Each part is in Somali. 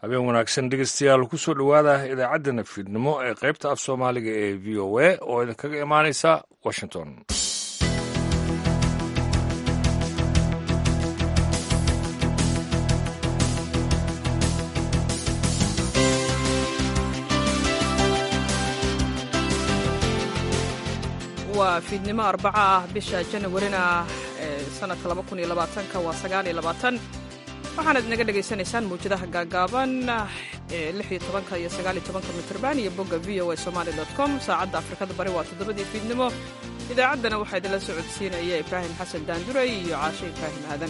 habeen wanaagsan dhegeystayaal ku soo dhowaada idaacaddana fiidnimo ee qaybta af soomaaliga ee v o a oo idinkaga imaanaysa washington waa fiidnimo arbaca ah bisha janawarina ee sanadka waa waxaanaad inaga dhegaysanaysaan mawjadaha gaagaaban ee iyo mitrban iyo bogga v o a somali com saacadda afrikada bari waa toddobadii fiidnimo idaacaddana waxaa idinla socodsiinaya ibraahim xasan daanduray iyo caashe ibraahim aadan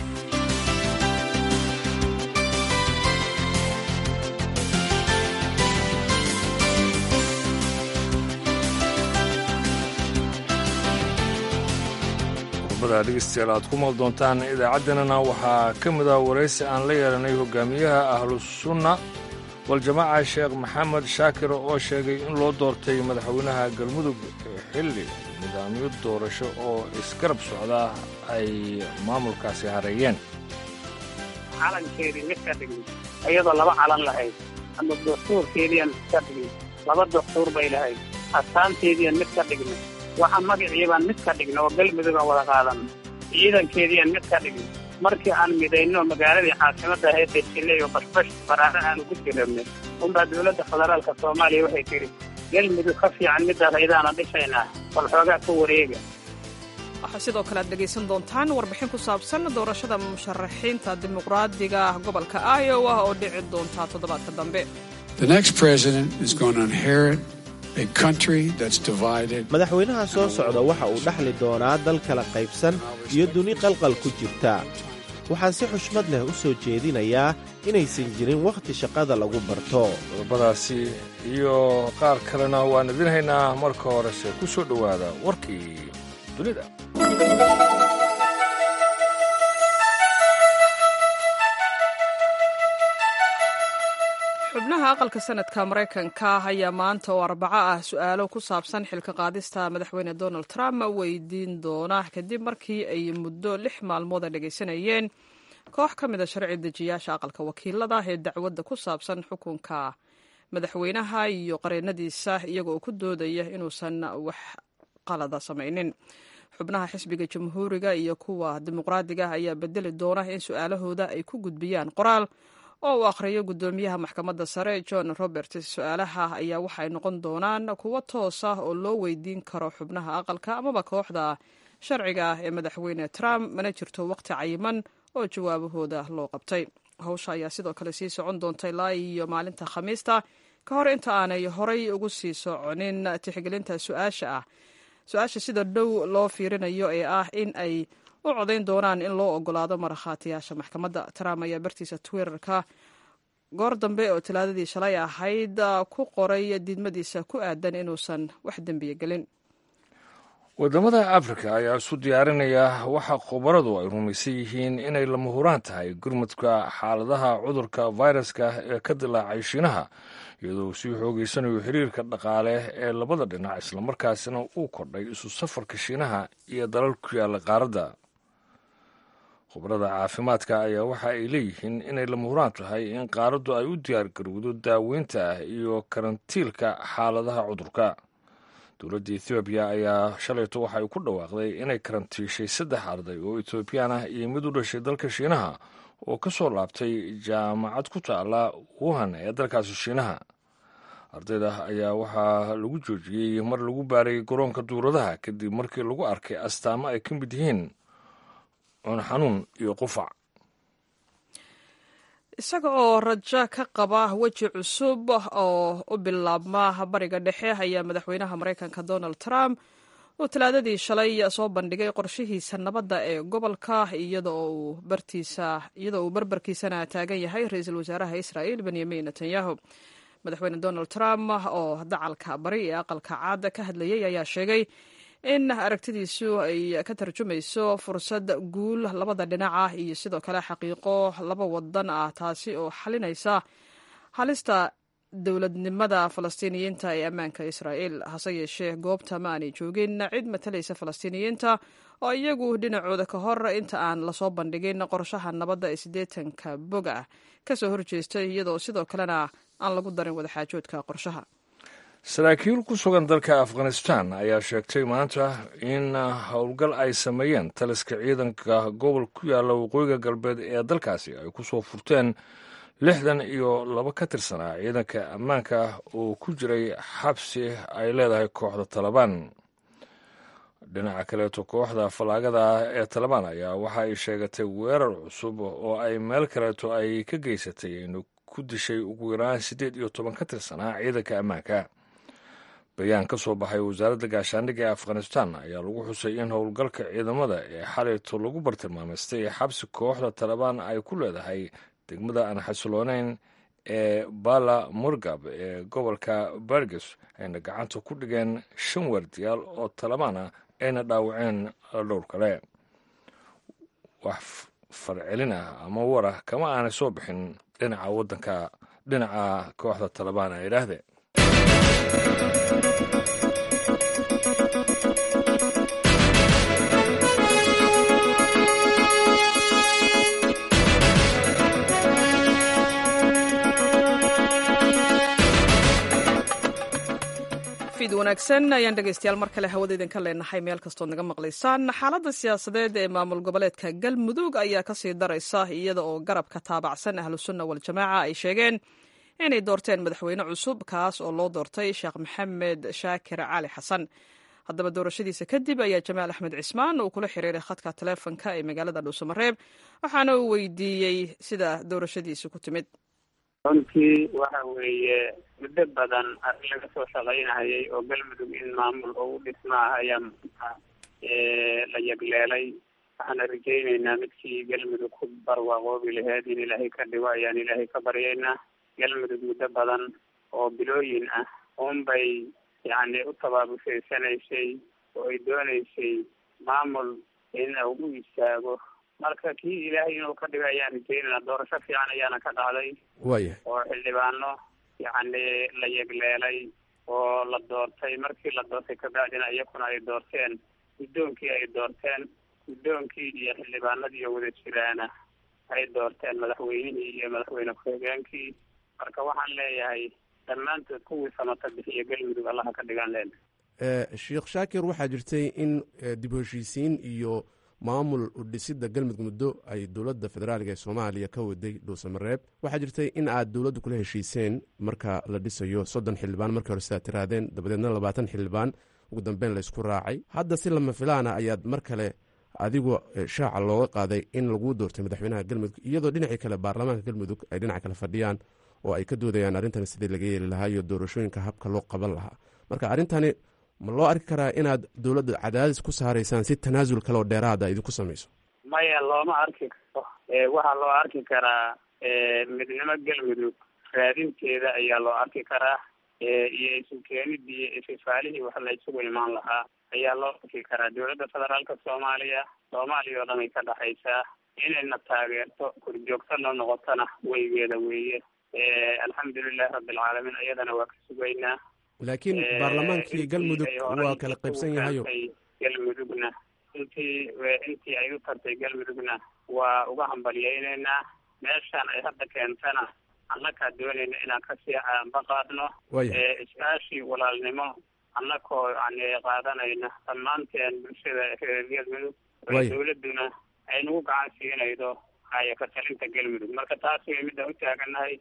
dhegeystayaal aad ku maal doontaan idaacaddanana waxaa ka mid ah waraysi aan la yeelanay hogaamiyaha ahlusunna waljamaaca sheekh maxamed shaakir oo sheegay in loo doortay madaxweynaha galmudug xilli nidaamyo doorasho oo isgarab socda ay maamulkaasi hareeyeen calankeedii mid ka dhigin iyadoo laba calan lahayd ama dastuurkeediian mid ka dhigin laba dastuur bay lahayd astaanteediian mid ka dhigna waxa magaciibaan mid ka dhigna oo galmudug aan wada qaadanno ciidankeediiaan mid ka dhigna markii aan midayno magaaladii caasimadda ahayd dejilay oo bashbash baraare aan ugu jirabnay unbaa dowladda federaalka soomaaliya waxay tidhi galmudug ka fiican middaas ayadaana dhishaynaa bal xoogaa ka wareega waxaa sidoo kale aad dhegaysan doontaan warbixin ku saabsan doorashada musharaxiinta dimuqraadiga gobolka iowa oo dhici doonta toddobaadka dambe madaxweynaha soo socda waxa uu dhaxli doonaa dal kala qaybsan iyo duni qalqal ku jirta waxaan si xushmad leh u soo jeedinayaa inaysan jirin wakhti shaqada lagu barto qodobadaasi iyo qaar kalena waan idin haynaa marka horese ku soo dhowaada warkii dunida xubnaha aqalka sanadka maraykanka ayaa maanta oo arbaco ah su-aalo ku saabsan xilka qaadista madaxweyne donald trump weydiin doona kadib markii ay muddo lix maalmood a dhegaysanayeen koox ka mid a sharci dejiyaasha aqalka wakiilada ee dacwadda ku saabsan xukunka madaxweynaha iyo qareenadiisa iyaga oo ku doodaya inuusan wax qalada samaynin xubnaha xisbiga jamhuuriga iyo kuwa dimuqraadiga ayaa bedeli doona in su-aalahooda ay ku gudbiyaan qoraal oo uu akhriyo guddoomiyaha maxkamadda sare john roberts su-aalaha ayaa waxay noqon doonaan kuwo toos ah oo loo weydiin karo xubnaha aqalka amaba kooxda sharciga ah ee madaxweyne trump mana jirto waqti cayiman oo jawaabahooda loo qabtay hawsha ayaa sidoo kale sii socon doonta ilaa iyo maalinta khamiista ka hor inta aanay horay ugu sii soconin tixgelinta su-aasha ah su-aasha sida dhow loo fiirinayo ee ah in ay u codayn doonaan in loo ogolaado markhaatiyaasha maxkamadda trump ayaa bartiisa twitterka goor dambe oo talaadadii shalay ahayd ku qoray diidmadiisa ku aadan inuusan wax dembiya gelin waddamada afrika ayaa isu diyaarinaya waxa khubaradu ay rumaysan yihiin inay lama huraan tahay gurmudka xaaladaha cudurka fayraska ee ka dilaacay shiinaha iyadoo sii xoogeysanayo xiriirka dhaqaale ee labada dhinac islamarkaasina uu kordhay isu safarka shiinaha iyo dalal ku yaalla qaaradda khubarada caafimaadka ayaa waxa ay leeyihiin inay lama huraan tahay in qaaraddu ay u diyaargarowdo daaweynta iyo karantiilka xaaladaha cudurka dowladda ethoobiya ayaa shalayto waxa ay ku dhawaaqday inay karantiishay saddex arday oo etoobiyaan ah iyo mid u dhashay dalka shiinaha oo ka soo laabtay jaamacad ku taala wuhan ee dalkaasi shiinaha ardayda ayaa waxaa lagu joojiyey mar lagu baaray garoonka duuradaha kadib markii lagu arkay astaamo ay ka mid yihiin cunxanuun iyo qufac isaga oo rajo ka qaba weji cusub oo u bilaabma bariga dhexe ayaa madaxweynaha maraykanka donald trump uu talaadadii shalay soo bandhigay qorshihiisa nabadda ee gobolka iyadoo uu barbarkiisana taagan yahay ra-iisul wasaaraha israa'il benyamin netanyahu madaxweyne donald trump oo dacalka bari ee aqalka caad ka hadlayay ayaa sheegay in aragtidiisu ay ka tarjumayso fursad guul labada dhinac ah iyo sidoo kale xaqiiqo laba wadan ah taasi oo xalinaysa halista dowladnimada falastiiniyiinta ee ammaanka israa'iil hase yeeshee goobta ma aanay joogin cid matalaysa falastiiniyiinta oo iyagu dhinacooda ka hor inta aan lasoo bandhigin qorshaha nabadda ee siddeetanka bog ah kasoo horjeestay iyadoo sidoo kalena aan lagu darin wadaxaajoodka qorshaha saraakiil ku sugan dalka afghanistan ayaa sheegtay maanta in howlgal ay sameeyeen taliska ciidanka gobol ku yaalla waqooyiga galbeed ee dalkaasi ay ku soo furteen lixdan iyo laba ka tirsanaa ciidanka ammaanka oo ku jiray xabsi ay leedahay kooxda talabaan dhinaca kaleeto kooxda fallaagada ee talabaan ayaa waxa ay sheegatay weerar cusub oo ay meel kaleeto ay ka geysatay inu ku dishay ugu yaraan siddeed iyo toban ka tirsanaa ciidanka ammaanka bayaan ka soo baxay wasaaradda gaashaandhigga ee afghanistan ayaa lagu xusay in howlgalka ciidamada ee xalayto lagu bartilmaamaystay xabsi kooxda talabaan ay ku leedahay degmada aan xasilooneyn ee bala murgab ee gobolka barges ayna gacanta ku dhigeen shan waardiyaal oo talabaan ah ayna dhaawaceen dhowr kale wax farcelin ah ama warah kama aanay soo bixin dhinaca waddanka dhinaca kooxda talabaan a idhaahdee fid wanaagsan ayaan dhegaystayaal mar kale hawada idinka leenahay meel kastood naga maqlaysaan xaaladda siyaasadeed ee maamul goboleedka galmudug ayaa kasii daraysa iyada oo garabka taabacsan ahlusunna waljamaaca ay sheegeen inay doorteen madaxweyne cusub kaas oo loo doortay sheekh maxamed shaakir cali xasan haddaba doorashadiisa kadib ayaa jamaal axmed cismaan uu kula xiriiray khadka taleefonka ee magaalada dhuusamareeb waxaana uu weydiiyey sida doorashadiisa ku timid runtii waxa weeye muddo badan arrin laga soo shaqaynahayay oo galmudug in maamul ugu dhismaa ayaa maanta la yegleelay waxaana rajaynaynaa midkii galmudug ku barwaaqoobi laheyd in ilaahay ka dhigo ayaan ilaahay ka baryaynaa galmudug muddo badan oo bilooyin ah unbay yacni u tabaabushaydsanaysay oo ay doonaysay maamul in ugu istaago marka kii ilaahay inuu ka dhigo ayaan rajeynayna doorasho fiican ayaana ka dhacday waya oo xildhibaano yacni la yegleelay oo la doortay markii la doortay kabacdina iyakuna ay doorteen guddoonkii ay doorteen guddoonkii iyo xildhibaanadii oo wada jiraana ay doorteen madaxweynihii iyo madaxweyne ku-xigeenkii marka waxaan leeyahay dhammaantood kuwii samata bixiya galmudug allaha ka dhigaan leena sheekh shaakir waxaa jirtay in dib u heshiisiin iyo maamul udhisidda galmudug muddo ay dowladda federaaliga ee soomaaliya ka waday dhuusamareeb waxaa jirtay in aad dowladdu kula heshiiseen marka la dhisayo soddon xildhibaan markii hore sidaad tirahdeen dabadeedna labaatan xildhibaan ugu dambeyn laysku raacay hadda si lama filaana ayaad mar kale adigoo shaaca looga qaaday in laguu doortay madaxweynaha galmudug iyadoo dhinacii kale baarlamaanka galmudug ay dhinaca kale fadhiyaan oo ay ka doodayaan arrintan sidii laga yeeli lahaa iyo doorashooyinka habka loo qaban lahaa marka arrintani ma loo arki karaa inaad dowladda cadaadis ku saaraysaan si tanaasul kale oo dheeraada idinku samayso maya looma arki karo waxaa loo arki karaa midnimo galmudug raadinteeda ayaa loo arki karaa iyo isu keenidii ififaalihii wax la isugu imaan lahaa ayaa loo arki karaa dowladda federaalka soomaaliya soomaaliya oo dhan ay ka dhexaysaa inayna taageerto korjoogtana noqotona weygeeda weeye alxamdulilahi rabbilcaalamiin iyadana waa ka sugaynaa laakiin baarlamaankii galmudug waa kala qaybsan yahayo galmudugna intii intii ay u tartay galmudugna waa uga hambalyaynaynaa meeshaan ay hadda keentana annakaa doonayna inaan kasii aanba qaadno waya is-aashii walaalnimo annakoo yani qaadanayna dhammaanteen bulshada reer galmudug Waya. dowladuna ay nagu gacan siinaydo haya ka talinta galmudug marka taas way midaan u taaganahay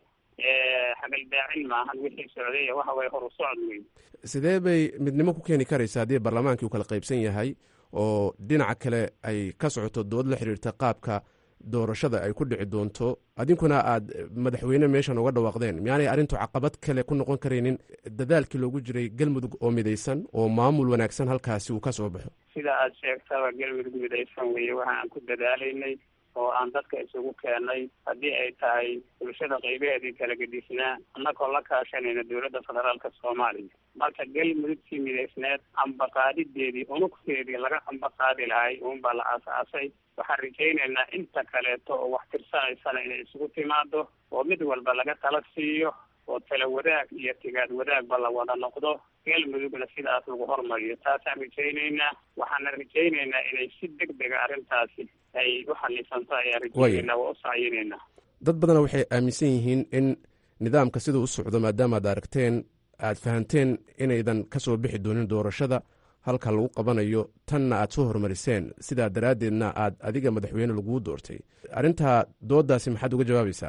hagaldaacin maahan wixii socday waxa way horu socod wey sidee bay midnimo ku keeni karaysa haddii baarlamaankii uu kala qaybsan yahay oo dhinaca kale ay ka socoto dood la xiriirta qaabka doorashada ay ku dhici doonto adinkuna aad madaxweyne meeshan uga dhawaaqdeen miyaanay arrintu caqabad kale ku noqon karaynin dadaalkii loogu jiray galmudug oo midaysan oo maamul wanaagsan halkaasi uu ka soo baxo sida aad sheegtaba galmudug midaysan weeye waxa aan ku dadaalaynay oo aan dadka isugu keenay haddii ay tahay bulshada qaybaheedii kala gedisnaa annagoo la kaashanayna dowladda federaalka soomaaliya marka galmudugtii midaysneed ambaqaadideedii unugteedii laga ambaqaadi lahay uunbaa la aas-aasay waxaan rajaynaynaa inta kaleeto oo wax tirsanaysana inay isugu timaado oo mid walba laga tala siiyo oo tala wadaag iyo tigaad wadaagba la wada noqdo galmudugna sidaas lagu hormariyo taasaan rajaynaynaa waxaana rajaynaynaa inay si deg dega arrintaasi ay u xalisanto ayaan rajaynaynaa waa u sacyinaynaa dad badana waxay aaminsan yihiin in nidaamka siduu u socdo maadaama ad aragteen aad fahanteen inaydan ka soo bixi doonin doorashada halka lagu qabanayo tanna aad soo horumariseen sidaa daraaddeedna aad adiga madaxweyne laguu doortay arrintaa doodaasi maxaad uga jawaabaysaa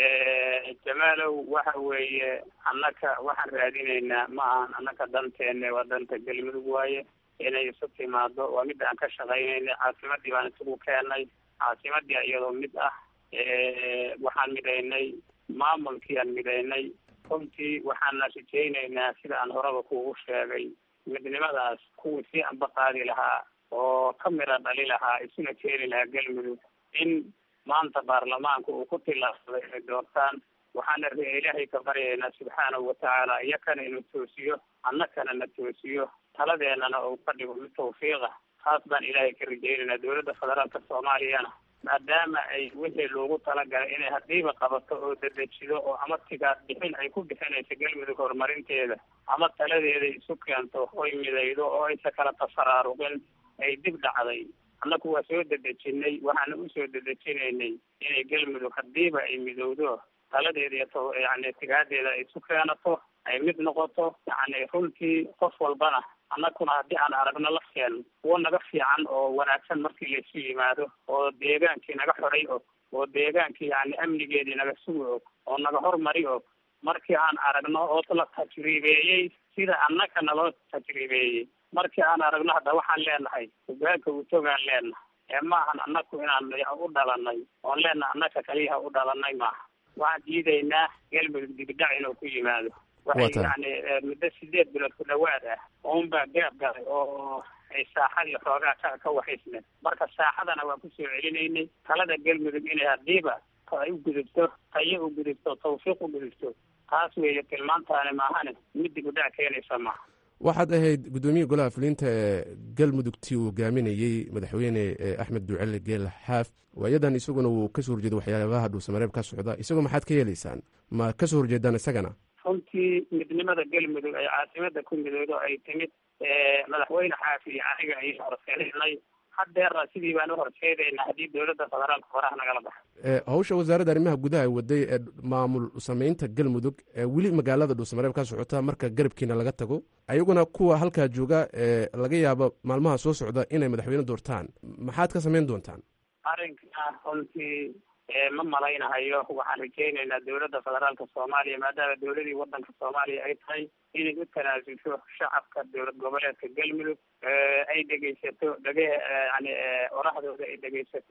jamaalow waxa weeye annaka waxaan raadinaynaa ma ahan annaka danteenne waa danta galmudug waaye inay isu timaado waa mid aan ka shaqaynaynay caasimadii baan isugu keenay caasimadii iyadoo mid ah waxaan midhaynay maamulkii aan midhaynay runtii waxaana rajaynaynaa sida aan horaba kuugu sheegay midnimadaas kuwii si anba qaadi lahaa oo ka mira dhali lahaa isuna keeni lahaa galmudug in maanta baarlamaanka uu ku tilaabsaday inay doortaan waxaana ilaahay ka baryaynaa subxaanahu watacaala iyakana inuu toosiyo annakana na toosiyo taladeennana uu ka dhigo mid tawfiiqa taas baan ilaahay ka rajaynaynaa dowladda federaalka soomaaliyana maadaama ay wixii loogu talagalay inay haddiiba qabato oo dadejido oo ama tigaad bixin ay ku bixinayso galmudug horumarinteeda ama taladeeda isu keento oy midaydo oo aysa kala tafaraaruqin ay dib dhacday annaku waa soo dedejinay waxaana usoo dedejinaynay inay galmudug haddiiba ay midowdo taladeeda iyo t yani tigaadeeda ay isu keenato ay mid noqoto yani runtii qof walbana annaguna haddii aan aragno lafteen kuwo naga fiican oo wanaagsan markii laysu yimaado oo deegaankii naga xoray og oo deegaankii yani amnigeedii naga sugi og oo naga hormari og markii aan aragno oo la tajriibeeyey sida annaka naloo tajriibeeyey markii aan aragno hadda waxaan leenahay hogaanka utogaan leenahay ee maahan annaku inaan u dhalanay oon leenahay annaka kaliyaha u dhalanay maaha waxaan diidaynaa galmudug dibidhac inuu ku yimaado waxay yani muddo sideed bilood ku dhawaad ah ounbaa gaab galay oo ay saaxadii xoogaa ka ka waxaysneen marka saaxadana waan kusoo celinaynay talada galmudug inay haddiiba ay u gudubto tayo u gudubto tawfiiq u gudubto taas weeye tilmaantaani maahane mid dibidhac keenaysa maaha waxaad ahayd guddoomiye golaha fulinta ee galmudugtii uu hogaaminayey madaxweyne axmed ducele geel xaaf waayadan isaguna wuu kasoo horjeeda waxyaabaha dhuusamareeb ka socda isagoo maxaad ka yeelaysaan ma kasoo horjeedaan isagana runtii midnimada galmudug ay caasimada ku midoodo ay timid madaxweyne xaafi iyo aniga ay horseedaynay haddeerna sidii baan uhorseedaynaa haddii dowladda federaalka horaha nagala baxo hawsha wasaaradda arrimaha gudaha ay waday ee maamul samaynta galmudug ee weli magaalada dhuusamareeb ka socota marka garabkiina laga tago ayaguna kuwa halkaa jooga ee laga yaabo maalmaha soo socda inay madaxweyne doortaan maxaad ka samayn doontaan arrinkaa runtii ma malaynahayo waxaan rajaynaynaa dowladda federaalka soomaaliya maadaama dowladii wadanka soomaaliya ay tahay inay u tanaasulsho shacabka dowlad goboleedka galmudug ay dhegaysato dhege yani orahdooda ay dhegaysato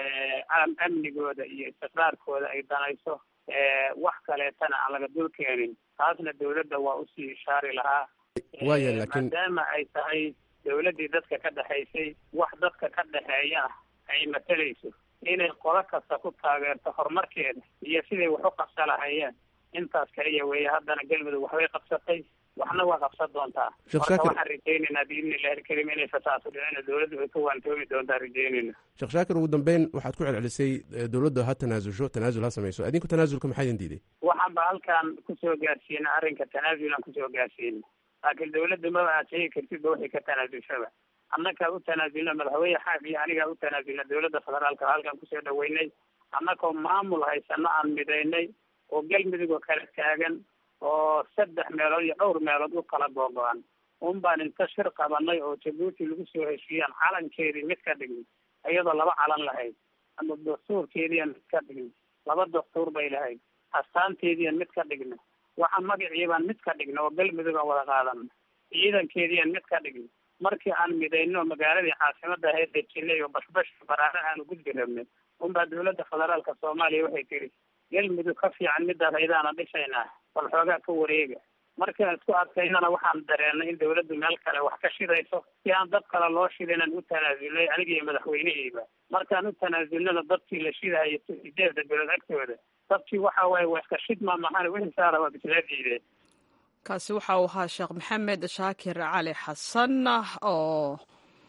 amnigooda iyo istiqraarkooda ay danayso wax kaleetana aan laga dul keenin taasna dowladda waa usii ishaari lahaa waya laakiin maadaama ay tahay dowladdii dadka ka dhexaysay wax dadka ka dhexeeya ah ay matalayso inay qodo kasta ku taageerto horumarkeeda iyo siday wax u qabsa lahayeen intaas kaliya weeye haddana galmudug waxbay qabsatay waxna waa qabsan doontaa marka waxaan rajaynaynaa biidni illahi alkarim inay fataasu dhicina dowladdu ay ka waantoomi doontaa rajaynayna sheekh shaakir ugu dambeyn waxaad ku celcelisay dowladda ha tanaasulsho tanaasul ha samayso adinku tanaasulka maxaa idin diiday waxaan ba halkaan kusoo gaarsiina arrinka tanaasul aan kusoo gaarsiina laakiin dowladda maba aad sheegi kartidba waxay ka tanaasulshaba annakaa u tanaasulna madaxweyne xaaf iyo anigaa u tanaasulna dowladda federaalka halkaan kusoo dhaweynay annakoo maamul haysano aan midaynay oo galmudug oo kala taagan oo saddex meelood iyo dhowr meelood u kala googo-an un baan inta shir qabanay oo jabuuti lagu soo heshiiyaan calankeedii mid ka dhignay iyadoo laba calan lahayd ama dastuurkeediian mid ka dhignay laba dastuur bay lahayd astaanteediian mid ka dhignay waxa magaciibaan mid ka dhignay oo galmudug aan wada qaadanay ciidankeediian mid ka dhignay markii aan midayno magaaladii caasimada ahayd dejinay oo bashbash baraare aanu gudbi rabnay unbaa dowladda federaalka soomaaliya waxay tiri galmudug ka fiican midaas aydaana dhishaynaa bal xoogaa ka wareega markaan isku adkaynana waxaan dareenay in dowladdu meel kale wax ka shidayso si aan dad kale loo shidinan u tanaasulnay aniga iyo madaxweyneheyba markaan u tanaasulnana dadkii la shidahayo sideeda bilood agtooda dadkii waxa waaye waa iska shidma mahane wixii saara waa bislaa diideen kaasi waxa uu ahaa sheekh maxamed shaakir cali xasan oo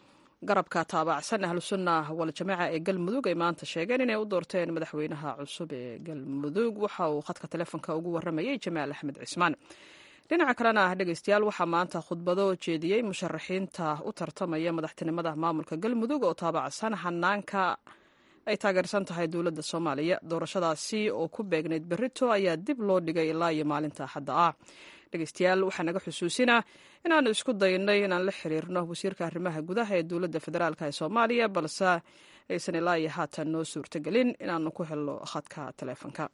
garabka taabacsan ahlusunna waljamaaca ee galmudug ay maanta sheegeen inay u doorteen madaxweynaha cusub ee galmudug waxa uu khadka telefonka ugu waramayey jamaal axmed cismaan dhinaca kalena ah dhegeystayaal waxaa maanta khudbado jeediyey musharaxiinta u tartamaya madaxtinimada maamulka galmudug oo taabacsan hanaanka ay taageersan tahay dowladda soomaaliya doorashadaasi oo ku beegnayd berito ayaa dib loo dhigay ilaa iyo maalinta axadda ah dhegeystayaal waxaa naga xusuusinaa inaanu isku daynay inaan la xiriirno wasiirka arrimaha gudaha ee dowladda federaalk ee soomaaliya balse aysan ilaa iyo haatan noo suurtagelin inaanu ku helno khadka taleefonka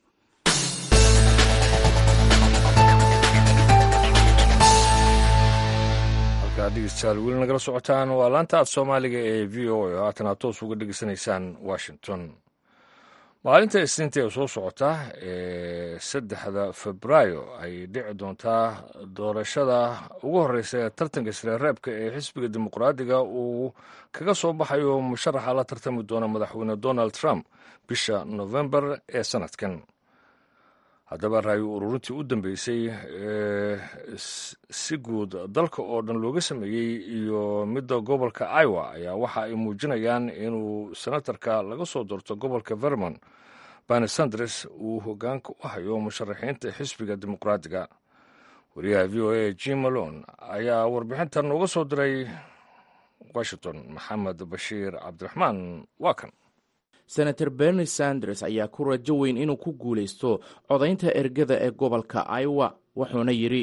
halkaa dhegeystayaal weli nagala socotaan waa laanta af soomaaliga ee v o a oo haatan aad toos uga dhegeysanaysaan washington maalinta isniinta ee soo socota ee saddexda febraayo ay dhici doontaa doorashada ugu horeysa ee tartanka sreereebka ee xisbiga dimuqraadiga uu kaga soo baxayo musharaxa la tartami doona madaxweyne donald trump bisha novembar ee sanadkan haddaba raayo ururintii u dambeysay ee si guud dalka oo dhan looga sameeyey iyo midda gobolka iowa ayaa waxa ay muujinayaan inuu senatarka laga soo doorto gobolka vermont bani sanders uu hogaanka u hayo musharaxiinta xisbiga dimuqraadiga wariyaha v o a jim malone ayaa warbixintan nooga soo diray washington maxamed bashiir cabdiraxmaan waa kan senator bernie sanders ayaa ku rajo weyn inuu ku guulaysto codaynta ergada ee gobolka iowa wuxuuna yidhi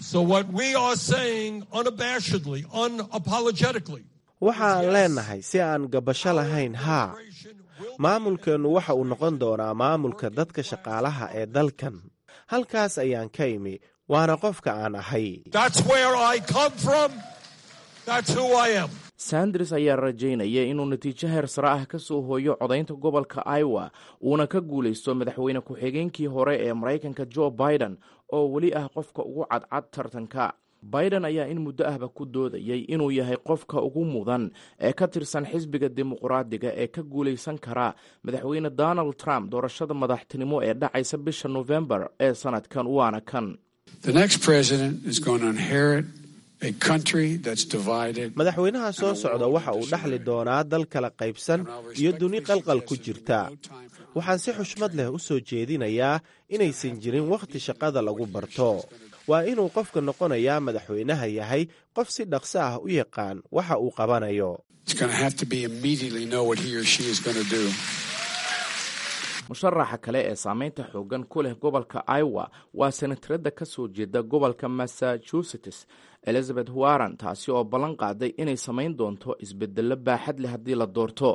waxaan leennahay si aan gabasho lahayn haa maamulkeennu waxa uu noqon doonaa maamulka dadka shaqaalaha ee dalkan halkaas ayaan ka imi waana qofka aan ahay sanders ayaa rajaynaya inuu natiijo heer sare ah ka soo hooyo codaynta gobolka iowa uuna ka guulaysto madaxweyne ku-xigeenkii hore ee maraykanka jo biden oo weli ah qofka ugu cadcad tartanka biden ayaa in muddo ahba ku doodayay inuu yahay qofka ugu mudan ee ka tirsan xisbiga dimuqraadiga ee ka guulaysan kara madaxweyne donald trump doorashada madaxtinimo ee dhacaysa bisha nofembar ee sanadkan waana kan madaxweynaha soo socda waxa uu dhaxli doonaa dal kala qaybsan iyo duni qalqal ku jirta waxaan si xushmad leh u soo jeedinayaa inaysan jirin wakhti shaqada lagu barto waa inuu qofka noqonayaa madaxweynaha yahay qof si dhaqso ah u yaqaan waxa uu qabanayo musharaxa kale ee saameynta xoogan ku leh gobolka iowa waa senatarada ka soo jeeda gobolka massachusetts elizabeth warren taasi oo ballan qaaday inay samayn doonto isbedello baaxad leh haddii la doorto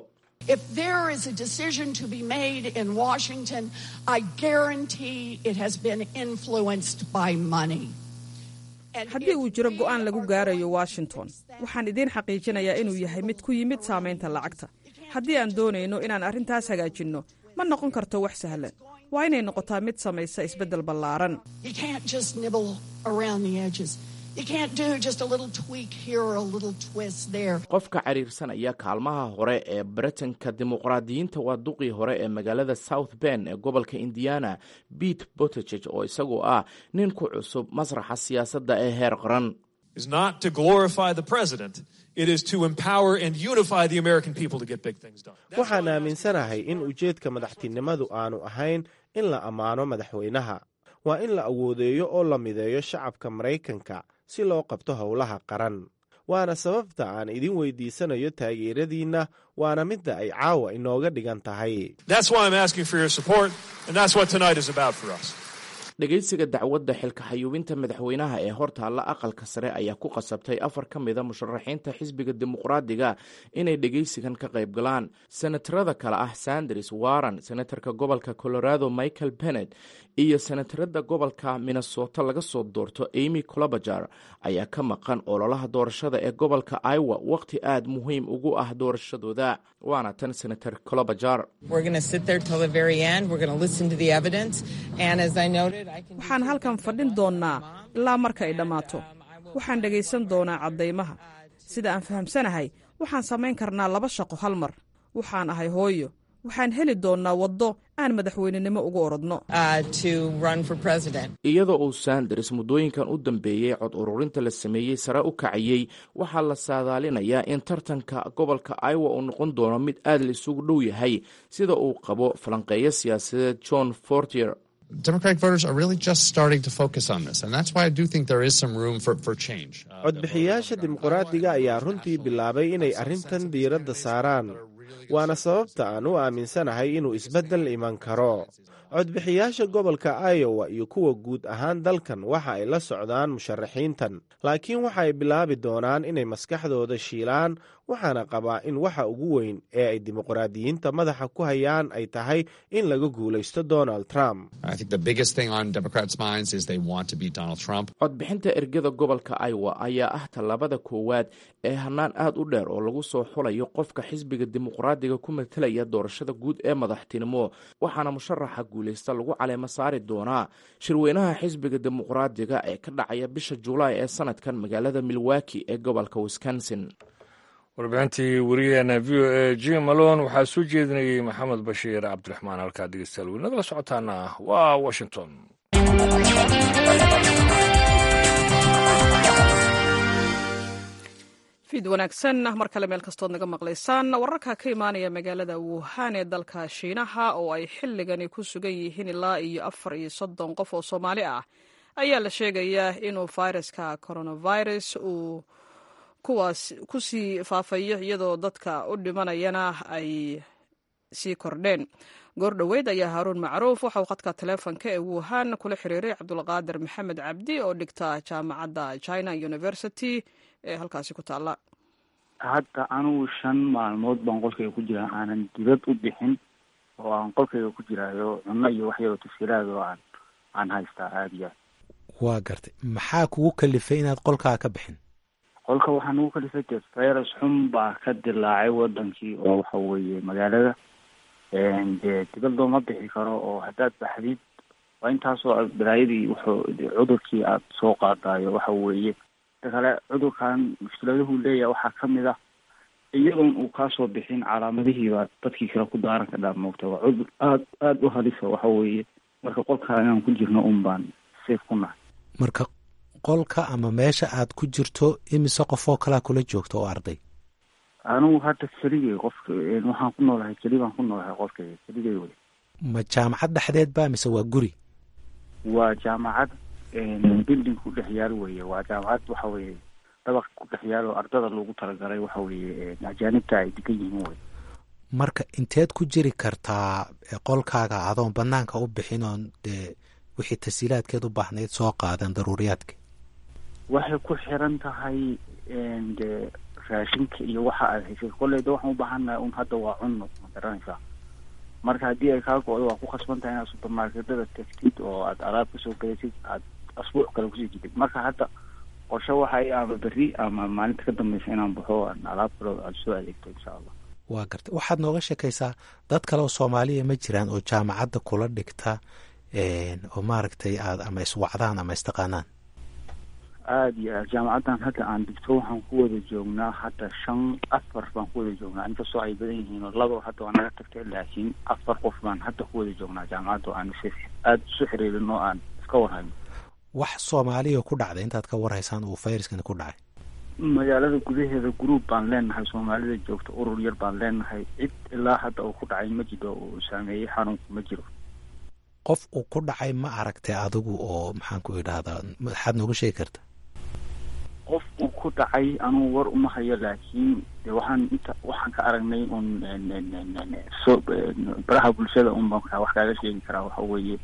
haddii uu jiro go'aan lagu gaarayo washington waxaan idiin xaqiijinayaa inuu yahay mid ku yimid saamaynta lacagta haddii aan doonayno inaan arrintaas hagaajinno ma noqon karto wax sahlan waa inay noqotaa mid samaysa isbeddel ballaaran qofka cariirsanaya kaalmaha hore ee baritanka dimuqraadiyiinta waa duqii hore ee magaalada south ben ee gobolka indiana bete bottegeg oo isagoo ah nin ku cusub masraxa siyaasadda ee heer qaran waxaan aaminsanahay in ujeedka madaxtinimadu aanu ahayn in la ammaano madaxweynaha waa in la awoodeeyo oo la mideeyo shacabka maraykanka si loo qabto howlaha qaran waana sababta aan idin weydiisanayo taageeradiinna waana midda ay caawa inooga dhigan tahay dhegaysiga dacwadda xilka xayuubinta madaxweynaha ee hortaalla aqalka sare ayaa ku qasabtay afar ka mida musharaxiinta xisbiga dimuqraadiga inay dhegaysigan ka qayb galaan senatarada kale ah sanders warren senatarka gobolka colorado michael bennet iyo senatarada gobolka minnesota laga soo doorto amy colobajar ayaa ka maqan ololaha doorashada ee gobolka iowa wakhti aad muhiim ugu ah doorashadooda waana tan senator colobajar waxaan halkan fadhin doonnaa ilaa marka ay dhammaato waxaan dhegaysan doonaa caddaymaha sida aan fahamsanahay waxaan samayn karnaa laba shaqo hal mar waxaan ahay hooyo waxaan heli doonnaa waddo aan madaxweynenimo ugu orodno iyadoo uu sanders muddooyinkan u dambeeyey cod ururinta la sameeyey sare u kacayey waxaa la saadaalinayaa in tartanka gobolka iowa uu noqon doono mid aad la isugu dhow yahay sida uu qabo falanqeeyo siyaasadeed john fortier Democratic voters are really just starting to focus on this, and that's why I do think there is some room for, for change. Uh, codbixiyaasha dimuqraadiga ayaa runtii bilaabay inay arrintan diiradda saaraan waana sababta aan u aaminsanahay inuu isbeddel iman karo codbixiyaasha gobolka iowa iyo kuwa guud ahaan dalkan waxa ay la socdaan musharaxiintan laakiin waxa ay bilaabi doonaan inay maskaxdooda shiilaan waxaana qabaa in waxa ugu weyn ee ay dimuqraadiyiinta madaxa ku hayaan ay tahay in laga guulaysto donald trump I think the biggest thing on Democrats' minds is they want to beat Donald Trump. codbixinta ergada gobolka iowa ayaa ah tallaabada koowaad ee hannaan aad u dheer oo lagu soo xulayo qofka xisbiga dimuqraadiga ku matelaya doorashada guud ee madaxtinimo waxaana musharaxa guulaysta lagu caleemo saari doonaa shirweynaha xisbiga dimuqraadiga ee ka dhacaya bisha julaay ee sanadkan magaalada milwaki ee gobolka wisconsin warbixintii wariyaheena v o a jim malon waxaa soo jeedinayey maxamed bashiir cabdiraxmaan halkaa dhegeystayaal weli nagala socotaana waa washington fiid wanaagsan mar kale meel kastood naga maqlaysaan wararka ka imaanaya magaalada wuhan ee dalka shiinaha oo ay xilligani ku sugan yihiin ilaa iyo afar iyo soddon qof oo soomaali ah ayaa la sheegayaa inuu fayraska coronavirus uu kuwaas ku sii faafayo iyadoo dadka u dhimanayana ay sii kordheen goor dhoweyd ayaa haaruun macruuf waxauu khadka taleefonka ee wuhan kula xiriiray cabdulqaadir maxamed cabdi oo dhigta jaamacadda china university ee halkaasi ku taalla hadda anugu shan maalmood baan qolkayga ku jiraa aanan dibad u bixin oo aan qolkayga ku jiraayo cunno iyo wax yaroo tasiiraad oo aan aan haystaa aada iyo aad waa gartay maxaa kugu kalifay inaad qolkaa ka bixin qolka waxaa nagu kalifay dee virus xun baa ka dilaacay wadankii oo waxa weeye magaalada dee dibad looma bixi karo oo haddaad baxdid waa intaasoo balaayadii wuxuu cudurkii aada soo qaadaayo waxa weeye ta kale cudurkan mushkiladuhu leeyahay waxaa kamid ah iyadoon uu kaasoo bixin calaamadihiiba dadkii kale ku daaran ka dhaa moogta waa cudur aada aada u halisa waxa weeye marka qolkaa inaan ku jirno un baan safe ku nahay marka qolka ama meesha aad ku jirto imise qofoo kalaa kula joogto oo arday anigu hadda keligay qofka waxaan ku noolahay keli baan ku noolahay qolkayga keligay wey ma jaamacad dhexdeed ba mise waa guri waa jaamacad building ku dhex yaal weye waa jaamacad waxa weeye dabaq ku dhex yaal oo ardada loogu talagalay waxa weeye ajaanibta ay degan yihiin wey marka inteed ku jiri kartaa qolkaaga adoon banaanka u bixin oon dee wixii tasiilaadkeed u baahnayd soo qaadan daruuriyaadka waxay ku xiran tahay dee raashinka iyo waxa aad haysay kolleyda waxaan u baahannahay un hadda waa cunno ma garanaysaa marka haddii ay kaa go-do waa ku khasban tahay inaad supermarketada tagtid oo aad alaab kasoo galaysid aad asbuuc kale kusii jidid marka hadda qorshe waxay ama berri ama maalinta ka dambeysa inaan baxo aan alaab kale aad soo adeegto insha allah waa gartay waxaad nooga sheekaysaa dad kale oo soomaaliya ma jiraan oo jaamacadda kula dhigta oo maaragtay aad ama iswacdaan ama istaqaanaan aada iyo aad jaamacaddan hadda aan digto waxaan ku wada joognaa hadda shan afar baan ku wada joognaa inkastoo ay badan yihiin oo laba hadda waa naga tagtay laakiin afar qof baan hadda ku wada joognaa jaamacadda oo aan aada isu xiriirin oo aan iska warhayno wax soomaaliya ku dhacday intaad ka warhaysaan uu fayraskani ku dhacay magaalada gudaheeda gruub baan leenahay soomaalida joogta urur yar baan leenahay cid ilaa hadda uu ku dhacay ma jiro uu saameeyey xanuunku ma jiro qof uu ku dhacay ma aragtay adigu oo maxaan ku idhaahdaa maxaad nooga sheegi karta qof uu ku dhacay anugu war uma hayo laakiin de waxaan inta waxaan ka aragnay un so baraha bulshada un baan wax kaaga sheegi karaa waxa weeye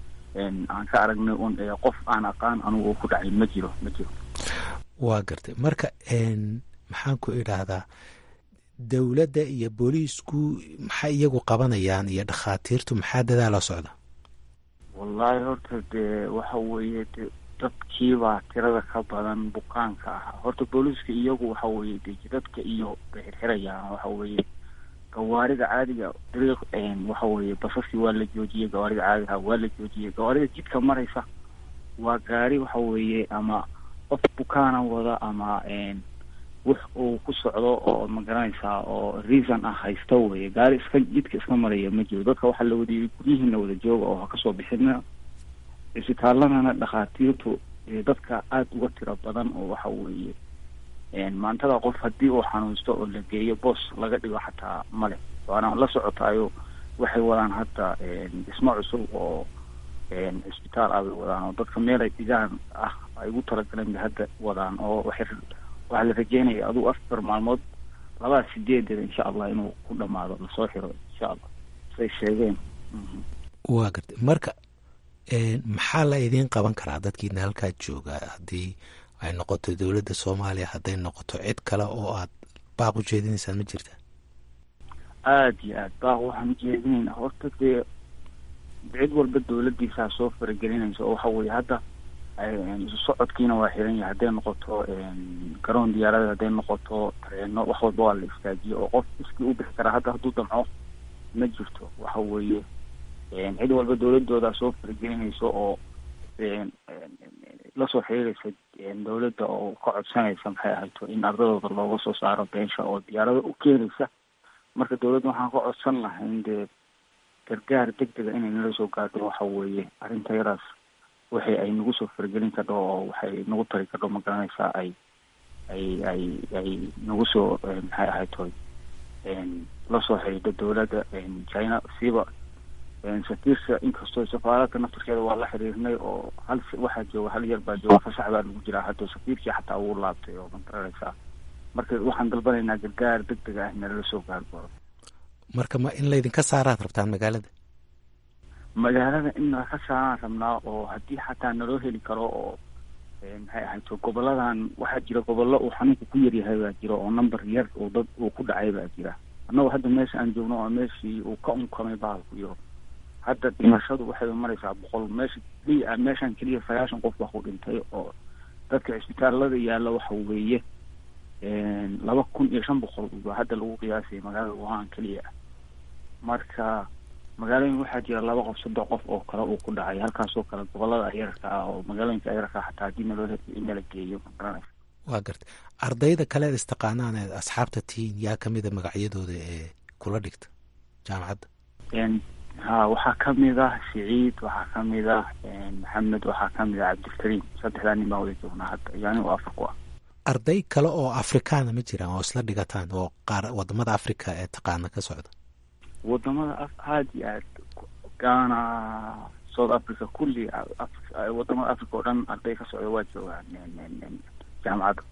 aan ka aragnay un qof aan aqaan anugu uu ku dhacay ma jiro ma jiro waa gartay marka maxaan ku idhaahdaa dowladda iyo booliisku maxay iyagu qabanayaan iyo dhakhaatiirtu maxaa dadaala socda wallahi horta dee waxa weeye de dadkiibaa tirada ka badan bukaanka ah horta booliiska iyagu waxa weeye de jidadka iyo bay xirxirayaan waxa weeye gawaarida caadiga dariiq waxa weeye basaskii waa la joojiyey gawaarida caadiga waa la joojiyey gawaarida jidka maraysa waa gaari waxa weeye ama qof bukaana wada ama wix uu ku socdo oo ma garanaysaa oo reason ah haysta weye gaari iska jidka iska maraya ma jiro dadka waxaa la wadiyay guryihiina wada jooga oo ha kasoo bixina cisbitaaladana dhakhaatiirtu dadka aada uga tiro badan oo waxa weeye maantada qof haddii uu xanuunsto oo la geeyo boos laga dhigo xataa male waana la socotaayo waxay wadaan hadda dhismo cusub oo cisbitaal ah bay wadaan oo dadka meel ay dhigaan ah ay ugu talagaleen bay hadda wadaan oo waxay waxaa la rajeynaya adugu afar maalmood labaa sideedeeda insha allah inuu ku dhamaado lasoo xiro insha allah say sheegeen waa gartay marka maxaa la idiin qaban karaa dadkiina halkaa jooga haddii ay noqoto dowladda soomaaliya hadday noqoto cid kale oo aad baaq u jeedinaysaan ma jirta aada iyo aad baaq waxaan ujeedinaynaa horta dee cid walba dowladdiisaa soo faragelinaysa oo waxa weye hadda socodkiina waa xiran yahay hadday noqoto garoon diyaarada hadday noqoto tareeno wax walba waa la istaajiye oo qof iskii u bixi karaa hadda hadduu damco ma jirto waxa weeye cid walba dowladoodaa soo faragelinaysa oo lasoo xiriiraysa dowladda oo ka codsanaysa maxay ahayto in ardadooda looga soo saaro beensha oo diyaarada u keenaysa marka dowladda waxaan ka codsan lahayn dee gargaar deg dega inay nala soo gaadho waxa weeye arrinta yaraas waxay ay nagu soo faragelin kardho oo waxay nagu tari kardho ma garanaysaa ay ay ay ay nagu soo maxay ahayto lasoo xiriidho dowladda china siiba safiirka inkastoo safaaradka naftarkeeda waa la xiriirnay oo hal waxaa jooga hal yar baa jooga fasax baa lagu jiraa hadda safiirkii xataa wuu laabtay oo magaranaysaa marka waxaan dalbanaynaa gargaar deg deg ah nalala soo gaargoro marka ma in laydinka saaraad rabtaan magaalada magaalada in nala ka saaraan rabnaa oo haddii xataa naloo heli karo oo maxay ahayto goboladan waxaa jira gobollo uu xanuunka ku yaryahay baa jira oo number yar oo dad uu ku dhacay baa jira annagoo hadda meesha aan joogno oo meeshii uu ka unkamay bahalku iyo hadda dhimashadu waxay maraysaa boqol meesha keliya meeshan keliya sagaashan qof baa ku dhintay oo dadka cisbitaalada yaalla waxa weeye laba kun iyo shan boqol baa hadda lagu qiyaasaya magaalada wuhan keliya marka magaalooyin waxaa jira laba qof saddex qof oo kale uu ku dhacay halkaasoo kale gobolada ayarka ah oo magaalooyinka ayarka xataa haddii naloo in nala geeyo magaranaysa waa gartay ardayda kale eed istaqaanaan eed asxaabta tihiin yaa kamida magacyadooda ee kula dhigta jaamacadda ha waxaa kamid ah siciid waxaa kamid ah maxamed waxaa kamid ah cabdilkariim saddexdaa nin baan wada joognaa hadda iyo anigo afar ku ah arday kale oo afrikaana ma jiraan oo isla dhigataan oo qaar wadamada africa ee taqaana ka socda wadamada aada iyo aad ghana south africa kulli wadamada africa oo dhan arday ka socda waa joogaan jaamacadda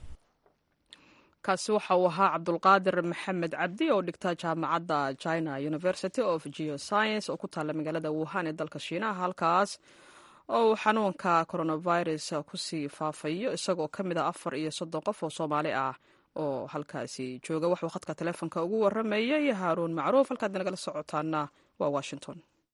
kaasi waxa uu ahaa cabdulqaadir maxamed cabdi oo dhigta jaamacadda china university of geoscience oo ku taalla magaalada wuhan ee dalka shiinaha halkaas oo uu xanuunka coronavirus kusii faafayo isagoo ka mid a afar iyo soddon qof oo soomaali ah oo halkaasi jooga waxuu khadka taleefonka ugu waramayay haaruun macruuf halkaad nagala socotaana waa washington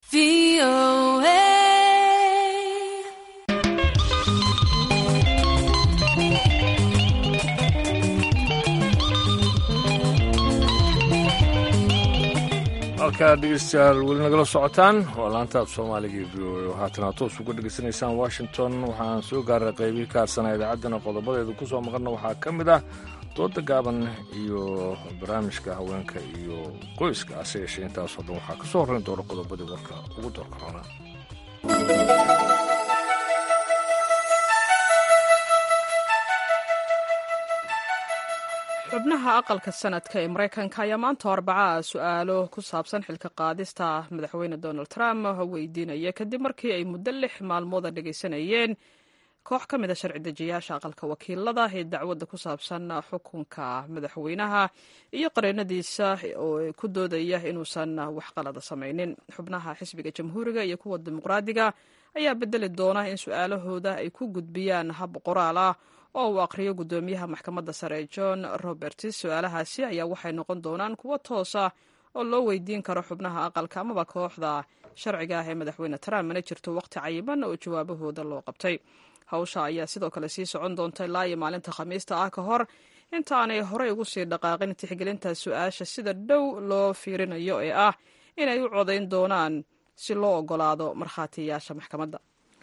halkaa dhegeystayaal weli nagala socotaan waa laantaad soomaaliga iyo v o a haatana toos uga dhegeysanaysaan washington waxaan soo gaaray qaybihii ka hadsanaa idaacaddana qodobadeedu ku soo maqanna waxaa ka mid ah dooda gaaban iyo barnaamijka haweenka iyo qoyska ase yeeshee intaasoo dhan waxaa ka soo horrayn doona qodobadii warka ugu doorka roona xubnaha aqalka sanadka ee maraykanka ayaa maanta arbaca su-aalo ku saabsan xilka qaadista madaxweyne donald trump weydiinaya kadib markii ay muddo lix maalmooda dhegaysanayeen koox ka mid a sharci dejiyaasha aqalka wakiilada ee dacwadda ku saabsan xukunka madaxweynaha iyo qareenadiisa oo ku doodaya inuusan wax qalada samaynin xubnaha xisbiga jamhuuriga iyo kuwa dimuqraadiga ayaa bedeli doona in su-aalahooda ay ku gudbiyaan hab qoraal ah oo uu aqriyo guddoomiyaha maxkamadda sare john roberts su-aalahaasi ayaa waxay noqon doonaan kuwo toosa oo loo weydiin karo xubnaha aqalka amaba kooxda sharciga ah ee madaxweyne trump mana jirto waqti cayiman oo jawaabahooda loo qabtay hawsha ayaa sidoo kale sii socon doonta ilaa iyo maalinta khamiista ah ka hor intaanay horey ugu sii dhaqaaqin tixgelinta su-aasha sida dhow loo fiirinayo ee ah inay u codayn doonaan si loo ogolaado markhaatiyaasha maxkamadda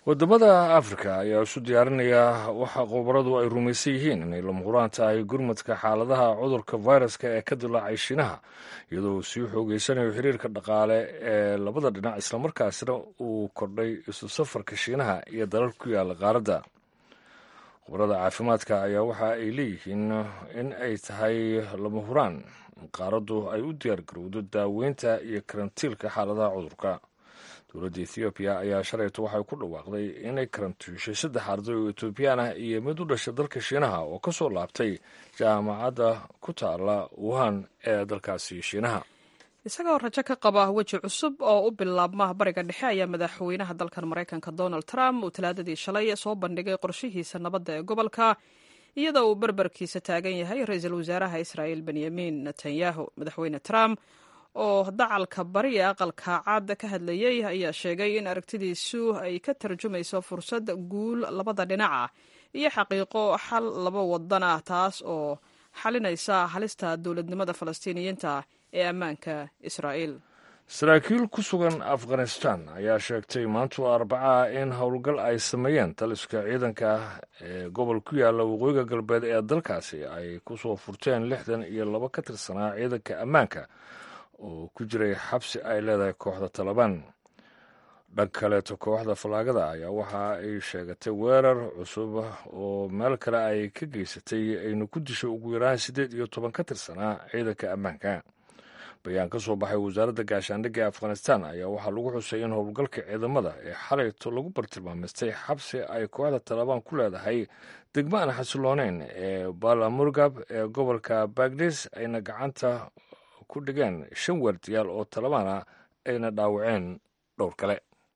wadamada afrika ayaa isu diyaarinaya waxa khubaradu ay rumaysan yihiin inay lama huraan tahay gurmadka xaaladaha cudurka viruska ee ka dilaacay shiinaha iyadoo uu sii xoogeysanayo xiriirka dhaqaale ee labada dhinac islamarkaasna uu kordhay isu safarka shiinaha iyo dalal ku yaala qaaradda khubarada caafimaadka ayaa waxa ay leeyihiin in ay tahay lama huraan in qaaraddu ay u diyaargarowdo daaweynta iyo karantiilka xaaladaha cudurka dowladda ethoobiya ayaa shalayto waxay ku dhawaaqday inay karantiishay saddex arday oo etoobiyaan ah iyo mid u dhashay dalka shiinaha oo ka soo laabtay jaamacadda ku taala wuhan ee dalkaasi shiinaha isagoo rajo ka qaba weji cusub oo u bilaabma bariga dhexe ayaa madaxweynaha dalkan maraykanka donald trump uu talaadadii shalay soo bandhigay qorshihiisa nabadda ee gobolka iyadoo uu berberkiisa taagan yahay ra-iisul wasaaraha israa'il benyamin netanyahu madaxweyne trump oo dacalka bari ee aqalka cad ka hadlayey ayaa sheegay in aragtidiisu ay ka tarjumayso fursad guul labada dhinac ah iyo xaqiiqo xal laba wadan ah taas oo xalinaysa halista dowladnimada falastiiniyiinta ee ammaanka israa'iil saraakiil ku sugan afghanistan ayaa sheegtay maantu arbacaha in howlgal ay sameeyeen taliska ciidanka ee gobol ku yaalla waqooyiga galbeed ee dalkaasi ay ku soo furteen lixdan iyo laba ka tirsanaa ciidanka ammaanka oo ku jiray xabsi ay leedahay kooxda talabaan dhan kaleeto kooxda fallaagada ayaa waxa ay sheegatay weerar cusub oo meel kale ay ka geysatay ayna ku dishay ugu yaraan siddeed iyo toban ka tirsanaa ciidanka ammaanka bayaan ka soo baxay wasaaradda gaashaandhigga ee afghanistan ayaa waxaa lagu xusay in howlgalka ciidamada ee xalayto lagu bartilmaamaystay xabsi ay kooxda talabaan ku leedahay degmo aan xasilooneyn ee balamurgab ee gobolka bagdis ayna gacanta ku dhigeen shan waardiyaal oo talabaana ayna dhaawaceen dhowr kale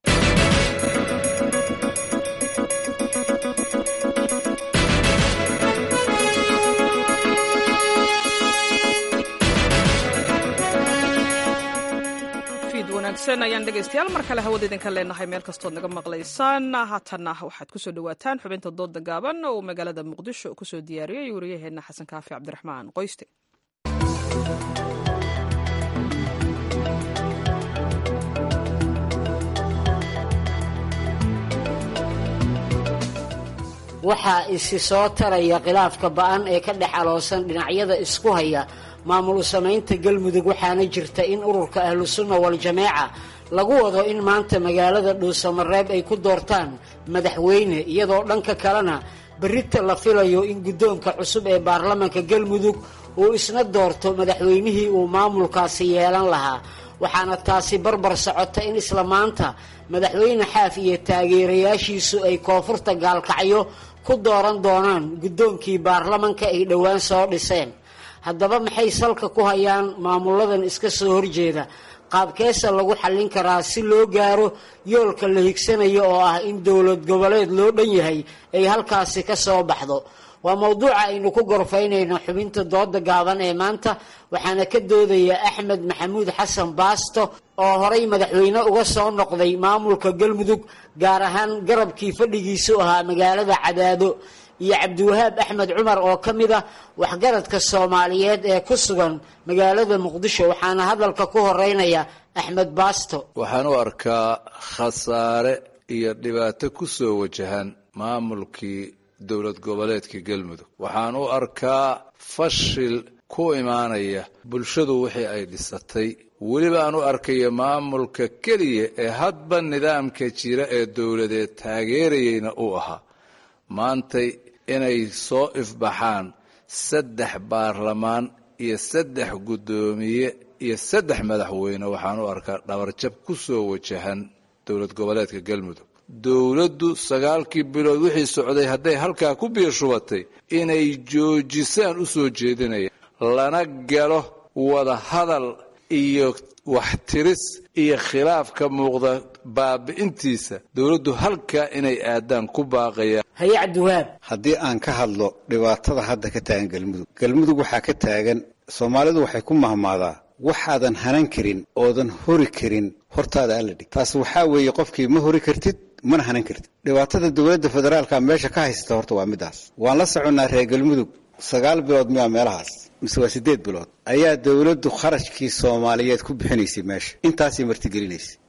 fiid wanaagsan ayaan dhegaystayaal mar kale hawada idinka leenahay meel kastood naga maqlaysaan haatanna waxaad kusoo dhawaataan xubinta dooda gaaban oo magaalada muqdisho kusoo diyaariyey wariyaheenna xasan kaafi cabdiraxmaan qoyste waxaa isi soo taraya khilaafka ba-an ee ka dhex aloosan dhinacyada isku haya maamul samaynta galmudug waxaana jirta in ururka ahlusunna wal-jameeca lagu wado in maanta magaalada dhuusamareeb ay ku doortaan madaxweyne iyadoo dhanka kalena berrita la filayo in guddoonka cusub ee baarlamanka galmudug uu isna doorto madaxweynihii uu maamulkaasi yeelan lahaa waxaana taasi barbar socota in isla maanta madaxweyne xaaf iyo taageerayaashiisu ay koonfurta gaalkacyo ku dooran doonaan guddoonkii baarlamanka ay dhowaan soo dhiseen haddaba maxay salka ku hayaan maamuladan iska soo horjeeda qaabkeesa lagu xallin karaa si loo gaaro yoolka la higsanayo oo ah in dowlad goboleed loo dhan yahay ay halkaasi ka soo baxdo waa mowduuca aynu ku gorfaynayno xubinta dooda gaaban ee maanta waxaana ka doodaya axmed maxamuud xasan baasto oo horay madaxweyne uga soo noqday maamulka galmudug gaar ahaan garabkii fadhigiisu ahaa magaalada cadaado iyo cabdiwahaab axmed cumar oo ka mid ah waxgaradka soomaaliyeed ee ku sugan magaalada muqdisho waxaana hadalka ku horeynaya axmed baasto waxaan u arkaa khasaare iyo dhibaato ku soo wajahan maamulkii dowlad goboleedka galmudug waxaan u arkaa fashil ku imaanaya bulshadu wixii ay dhisatay weliba aan u arkaya maamulka keliya ee hadba nidaamka jira ee dowladeed taageerayeyna uu ahaa maantay inay soo ifbaxaan saddex baarlamaan iyo saddex guddoomiye iyo saddex madaxweyne waxaan u arkaa dhabarjab ku soo wajahan dowlad goboleedka galmudug dowladdu sagaalkii bilood wixii socday hadday halkaa ku biirshubatay inay joojisaan u soo jeedinaya lana galo wada hadal iyo waxtiris iyo khilaaf ka muuqda baabi'intiisa dowladdu halkaa inay aadaan ku baaqaya haye cabdiwahaab haddii aan ka hadlo dhibaatada hadda ka taagan galmudug galmudug waxaa ka taagan soomaalidu waxay ku mahmaadaa waxaadan hanan karin oodan hori karin hortaada alla dhig taas waxaa weeye qofkii ma hori kartid mana hanan kartid dhibaatada dowladda federaalka meesha ka haysata horta waa midaas waan la soconnaa reer galmudug sagaal bilood miyaa meelahaas mise waa siddeed bilood ayaa dowladdu kharashkii soomaaliyeed ku bixinaysay meesha intaasay martigelinaysay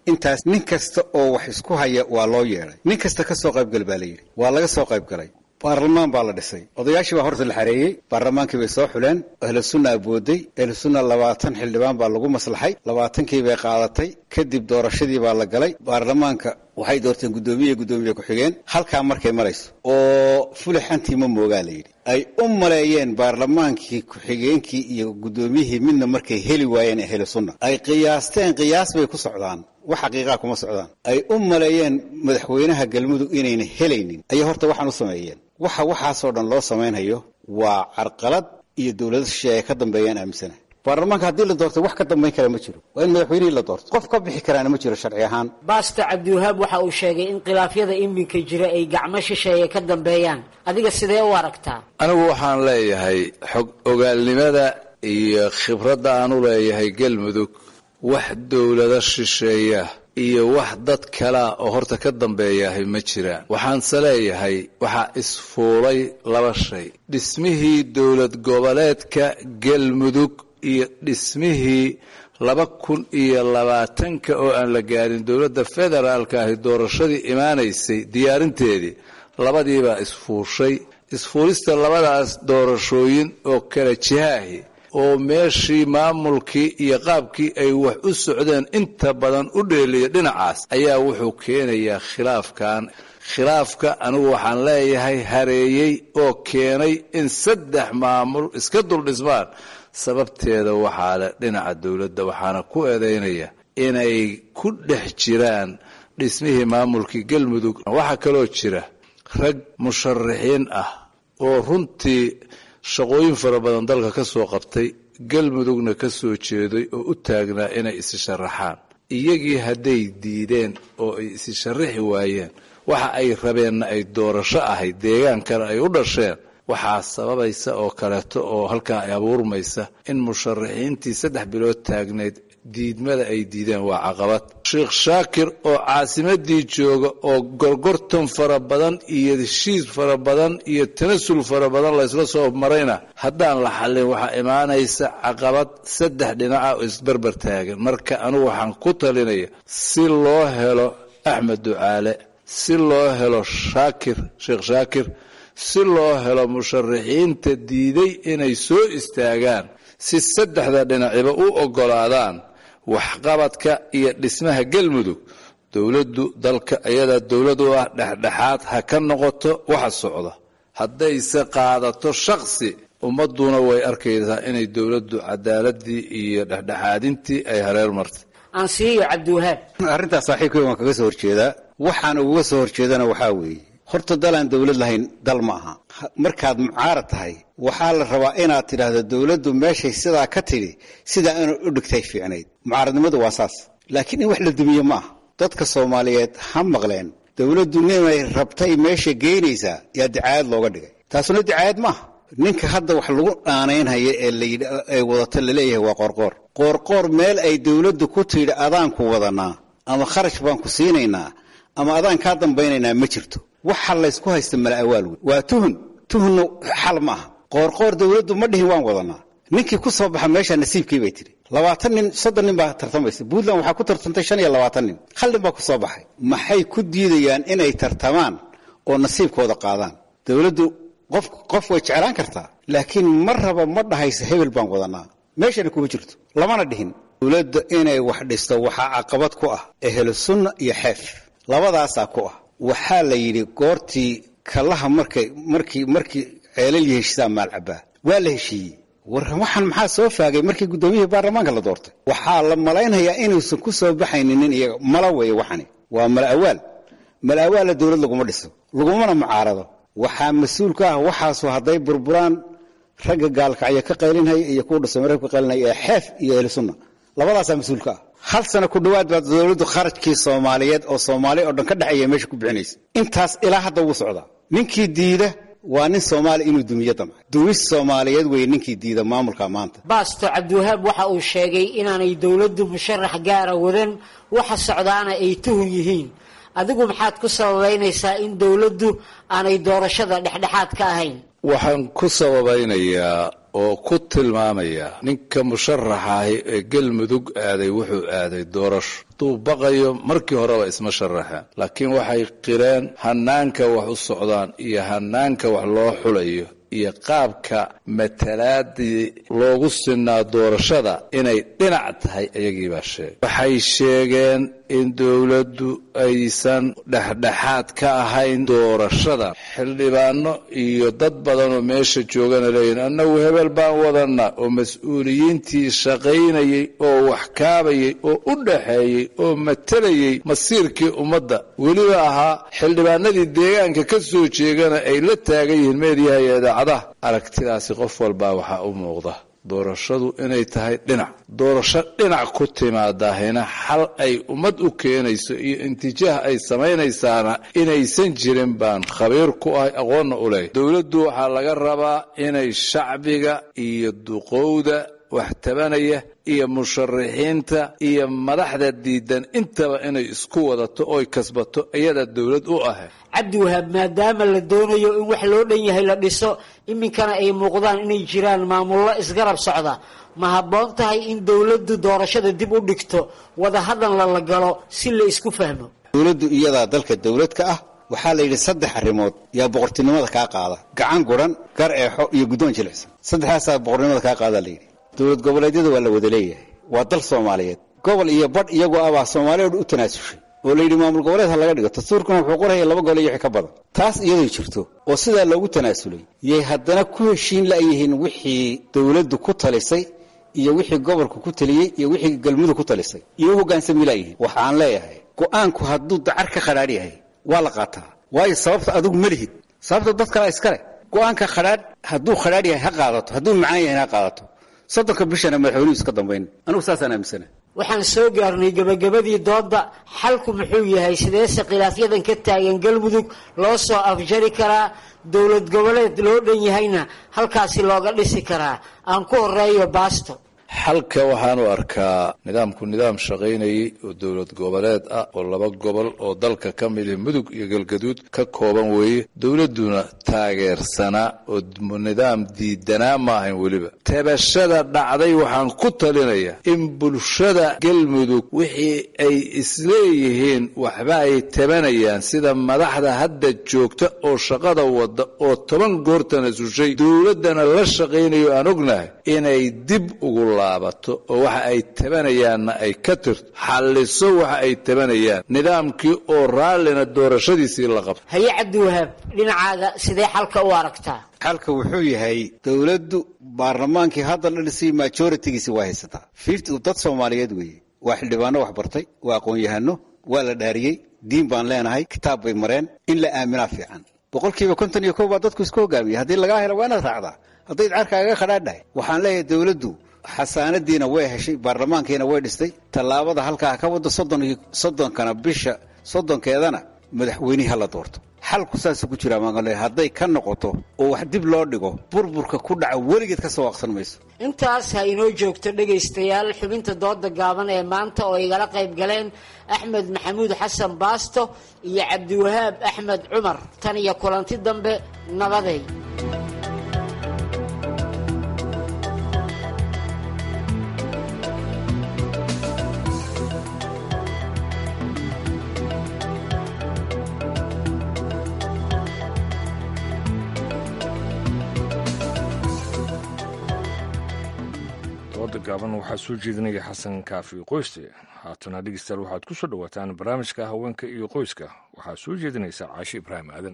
intaas nin kasta oo wax isku haya waa loo yeedhay nin kasta ka soo qaybgal baa la yidhi waa laga soo qayb galay baarlamaan baa la dhisay odayaashii baa horta la xareeyey baarlamaankii bay soo xuleen ahlu sunna abooday ahlu sunna labaatan xildhibaan baa lagu maslaxay labaatankii bay qaadatay kadib doorashadii baa la galay baarlamaanka waxay doorteen guddoomiye guddoomiye ku-xigeen halkaa markay marayso oo fulixantii ma moogaa la yidhi ay u maleeyeen baarlamaankii ku-xigeenkii iyo guddoomiyihii midna markay heli waayeen ahlu sunna ay qiyaasteen qiyaas bay ku socdaan wax xaqiiqaa kuma socdaan ay u maleeyeen madaxweynaha galmudug inayna helaynin ayay horta waxaan u sameeyeen waxa waxaasoo dhan loo samaynhayo waa carqalad iyo dowlado shisheeye ka dambeeyaan aaminsana baarlamaanka haddii la doortay wax ka dambayn kara ma jiro waa in madaxweynihii la doorto qof ka bixi karaana ma jiro sharci ahaan baasto cabdiwahaab waxa uu sheegay in khilaafyada iminka jira ay gacmo shisheeye ka dambeeyaan adiga sidee u aragtaa anigu waxaan leeyahay xog ogaalnimada iyo khibradda aan u leeyahay galmudug wax dowlado shisheeya iyo wax dad kalea oo horta ka dambeeyahay ma jiraan waxaanse leeyahay waxaa isfuulay laba shay dhismihii dowlad goboleedka galmudug iyo dhismihii laba kun iyo labaatanka oo aan la gaarin dowladda federaalka ahi doorashadii imaanaysay diyaarinteedii labadiibaa isfuushay isfuulista labadaas doorashooyin oo kala jihaahi oo meeshii maamulkii iyo qaabkii ay wax u socdeen inta badan u dheeliya dhinacaas ayaa wuxuu keenayaa khilaafkan khilaafka anigu waxaan leeyahay hareeyey oo keenay in saddex maamul iska duldhismaan sababteeda waxaa leh dhinaca dowladda waxaana ku eedaynaya inay ku dhex jiraan dhismihii maamulkii galmudug waxaa kaloo jira rag musharaxiin ah oo runtii shaqooyin fara badan dalka ka soo qabtay galmudugna ka soo jeeday oo u taagnaa inay isi sharaxaan iyagii hadday diideen oo ay isi sharaxi waayeen waxa ay rabeenna ay doorasho ahayd deegaankana ay u dhasheen waxaa sababaysa oo kaleeto oo halkaa ay abuurmaysa in musharaxiintii saddex bilood taagneyd diidmada ay diideen waa caqabad sheekh shaakir oo caasimadii jooga oo gorgortan fara badan iyo heshiis fara badan iyo tanasul fara badan laysla soo marayna haddaan la xallin waxaa imaanaysa caqabad saddex dhinaca oo isbarbar taagan marka anigu waxaan ku talinaya si loo helo axmed ducaale si loo helo shaakir sheekh shaakir si loo helo musharaxiinta diiday inay soo istaagaan si saddexda dhinaciba u oggolaadaan waxqabadka iyo dhismaha galmudug dowladdu dalka ayadaa dowlad u ah dhexdhexaad ha ka noqoto waxa socda haddayse qaadato shaksi ummadduna way arkaysaa inay dowladdu cadaaladii iyo dhexdhexaadintii ay hareer martay ansiiyo cabdiwahaab arrintaas saaxiibkay waan kaga soo horjeedaa waxaan uga soo horjeedana waxaa weeye horta dalaan dowlad lahayn dal ma aha markaad mucaarad tahay waxaa la rabaa inaad tidhaahdo dowladdu meeshay sidaa ka tidhi sidaa inay u dhigtay fiicnayd mucaaradnimadu waa saas laakiin in wax la dumiye ma aha dadka soomaaliyeed ha maqleen dowladdu ninay rabtay meesha geynaysaa yaa dicaayad looga dhigay taasuna dicaayad maaha ninka hadda wax lagu dhaanaynhaya ee layidhi ay wadato laleeyahay waa qoorqoor qoorqoor meel ay dowladdu ku tidhi adaanku wadanaa ama kharash baan ku siinaynaa ama adaan kaa dambaynaynaa ma jirto waxa laysku haysta mala awaal wey waa tuhun tuhunna xal ma aha qoorqoor dowladdu ma dhihin waan wadanaa ninkii ku soo baxa meesha nasiibkii bay tidhi labaatan nin soddon nin baa tartamaysa puntland waxaa ku tartantay shan iyo labaatan nin hal nin baa ku soo baxay maxay ku diidayaan inay tartamaan oo nasiibkooda qaadaan dowladdu qof qof way jeclaan kartaa laakiin ma raba ma dhahaysa hebel baan wadanaa meeshana kuma jirto lamana dhihin dowladda inay wax dhisto waxaa caqabad ku ah ehlu sunna iyo xeef labadaasaa ku ah waxaa la yidhi goortii kallaha markay markii markii ceelal iyo heshiisaa maalcabaa waa la heshiiyey war waxaan maxaa soo faagay markii guddoomiyihii baarlamaanka la doortay waxaa la malaynayaa inuusan ku soo baxaynin iyaga mala weeye waxani waa mala awaal mala awaalla dowlad laguma dhiso lagumana mucaarado waxaa mas-uul ka ah waxaasu hadday burburaan ragga gaalkacyo ka qaylinhaya iyo kuwa dhusamareb ka qaylinhaya ee xeef iyo ehlu sunna labadaasaa mas-uul ka ah hal sano ku dhowaad baa dowladdu kharajkii soomaaliyeed oo soomaaliya oo dhan ka dhexeeya meesha ku bixinaysa intaas ilaa hadda wuu socdaa ninkii diida waa nin soomaali inuu dumiyo damca dumis soomaaliyeed weeye ninkii diida maamulka maanta baasto cabdiwahaab waxa uu sheegay inaanay dowladdu musharax gaara wadan waxa socdaana ay tuhun yihiin adigu maxaad ku sababaynaysaa in dowladdu aanay doorashada dhexdhexaad ka ahayn waxaan ku sababaynayaa oo ku tilmaamaya ninka musharaxaahi ee galmudug aaday wuxuu aaday doorasho hadduu baqayo markii horeba isma sharaxeen laakiin waxay qireen hanaanka wax u socdaan iyo hanaanka wax loo xulayo iyo qaabka matalaadii loogu sinaa doorashada inay dhinac tahay ayagiibaa sheegay waxay sheegeen in dowladdu aysan dhexdhexaad ka ahayn doorashada xildhibaano iyo dad badanoo meesha joogana leeyihin annagu hebel baan wadana oo mas-uuliyiintii shaqaynayay oo wax kaabayay oo u dhaxeeyey oo matalayay masiirkii ummadda weliba ahaa xildhibaanadii deegaanka ka soo jeegana ay la taagan yihiin meediyaha iyo idaacadaha aragtidaasi qof walbaa waxaa u muuqda doorashadu inay tahay dhinac doorasho dhinac ku timaadahina xal ay ummad u keenayso iyo intijaah ay samaynaysaana inaysan jirin baan khabiir ku ahay aqoonna u leeyahy dowladdu waxaa laga rabaa inay shacbiga iyo duqowda wax tabanaya iyo musharaxiinta iyo madaxda diidan intaba inay isku wadato oy kasbato iyada dowlad u ahayd cabdi wahaab maadaama la doonayo in wax loo dhan yahay la dhiso iminkana ay muuqdaan inay jiraan maamullo isgarab socda ma habboon tahay in dowladdu doorashada dib u dhigto wadahadalna la galo si la isku fahmo dowladdu iyadaa dalka dowlad ka ah waxaa la yidhi saddex arrimood yaa boqortinimada kaa qaada gacan guran gar eexo iyo guddoon jilicsan saddexdaasaa boqornimada kaa qaada la yidhi dowlad goboleedyada waa la wada leeyahay waa dal soomaaliyeed gobol iyo badh iyagoo abaa soomaaliya u tanaasushay oo la yidhi maamul goboleed ha laga dhigo dastuurkuna wuxuu qoraya laba gole iyo wixii ka badan taas iyaday jirto oo sidaa loogu tanaasulay yay haddana ku heshiin la'yihiin wixii dowladdu ku talisay iyo wixii gobolku ku taliyey iyo wixii galmudug ku talisay iyo u hoggaansami la'yihiin waxaan leeyahay go'aanku hadduu dacar ka khadhaadh yahay waa la qaataa waayo sababta adigu ma lihid sababta dad kalea iskale go'aanka khadhaadh hadduu khadhaadh yahay ha qaadato hadduu macaan yahay ha qaadato soddonka bishana madaxweynuhu iska dambayn anigu saasaan aaminsana waxaan soo gaarnay gebagabadii doodda xalku muxuu yahay sideese khilaafyadan ka taagan galmudug loo soo afjari karaa dowlad goboleed loo dhan yahayna halkaasi looga dhisi karaa aan ku horeeyo baasto xalka waxaan u arkaa nidaamku nidaam shaqaynayay oo dowlad goboleed ah oo laba gobol oo dalka ka mid ah mudug iyo galgaduud ka kooban weeye dowladduna taageersanaa oo nidaam diidanaa ma ahayn weliba tabashada dhacday waxaan ku talinayaa in bulshada galmudug wixii ay isleeyihiin waxba ay tabanayaan sida madaxda hadda joogta oo shaqada wada oo toban goortana sushay dowladdana la shaqaynayo aan ognahay inay dib ugu laabato oo waxa ay tabanayaanna ay ka tirto xalliso waxa ay tabanayaan nidaamkii oo raallina doorashadiisii la qabto haye cabdiwahaab dhinacaaga sidee xalka u aragtaa xalka wuxuu yahay dowladdu baarlamaankii hadda la dhisay majoritigiisi waa haysataa fifty dad soomaaliyeed weeye waa xildhibaano wax bartay waa aqoon-yahano waa la dhaariyey diin baan leenahay kitaab bay mareen in la aaminaa fiican boqolkiiba konton iyo kow baa dadku isku hogaamiyey haddii lagaa helo waa inaad raacdaa hadday carkaaga khadhaadhahay waxaan leeyahay dowladdu xasaanadiina way heshay baarlamaankiina way dhistay tallaabada halkaa ka wada soddonkana bisha soddonkeedana madaxweynihi hala doorto xalku saasuu ku jiraa maanle hadday ka noqoto oo wax dib loo dhigo burburka ku dhaca weligeed ka soo waaqsan mayso intaas ha inoo joogto dhegaystayaal xubinta dooda gaaban ee maanta oo igala qayb galeen axmed maxamuud xasan baasto iyo cabdiwahaab axmed cumar tan iyo kulanti dambe nabaday dooda gaaban waxaa soo jeedinaya xasan kaafi qoyste haatana dhegeystayaal waxaad ku soo dhowaataan barnaamijka haweenka iyo qoyska waxaa soo jeedinaysa caashi ibraahim aadan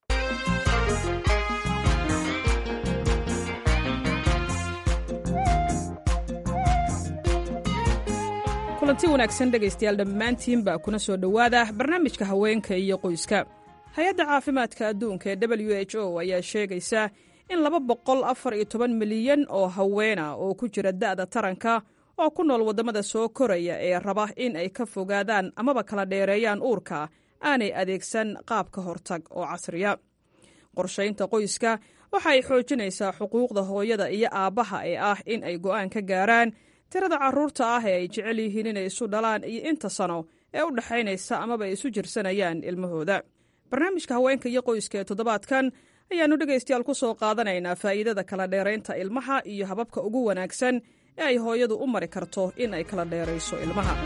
kulanti wanaagsan dhegaystayaal dhammaantiinbaa kuna soo dhowaada barnaamijka haweenka iyo qoyska hay-adda caafimaadka adduunka ee w h o ayaa sheegaysa in laba boqol afar iyo toban milyan oo haweena oo ku jira da'da taranka oo ku nool waddamada soo koraya ee raba in ay ka fogaadaan amaba kala dheereeyaan uurka aanay adeegsan qaab ka hortag oo casriya qorshaynta qoyska waxa ay xoojinaysaa xuquuqda hooyada iyo aabbaha ee ah in ay go'aan ka gaaraan tirada carruurta ah ee ay jecel yihiin inay isu dhalaan iyo inta sano ee u dhexaynaysa amaba ay isu jirsanayaan ilmahooda barnaamijka haweenka iyo qoyska ee toddobaadkan ayaannu dhegaystayaal ku soo qaadanaynaa faa'iidada kala dheeraynta ilmaha iyo hababka ugu wanaagsan ee ay hooyadu u mari karto in ay kala dheerayso ilmaha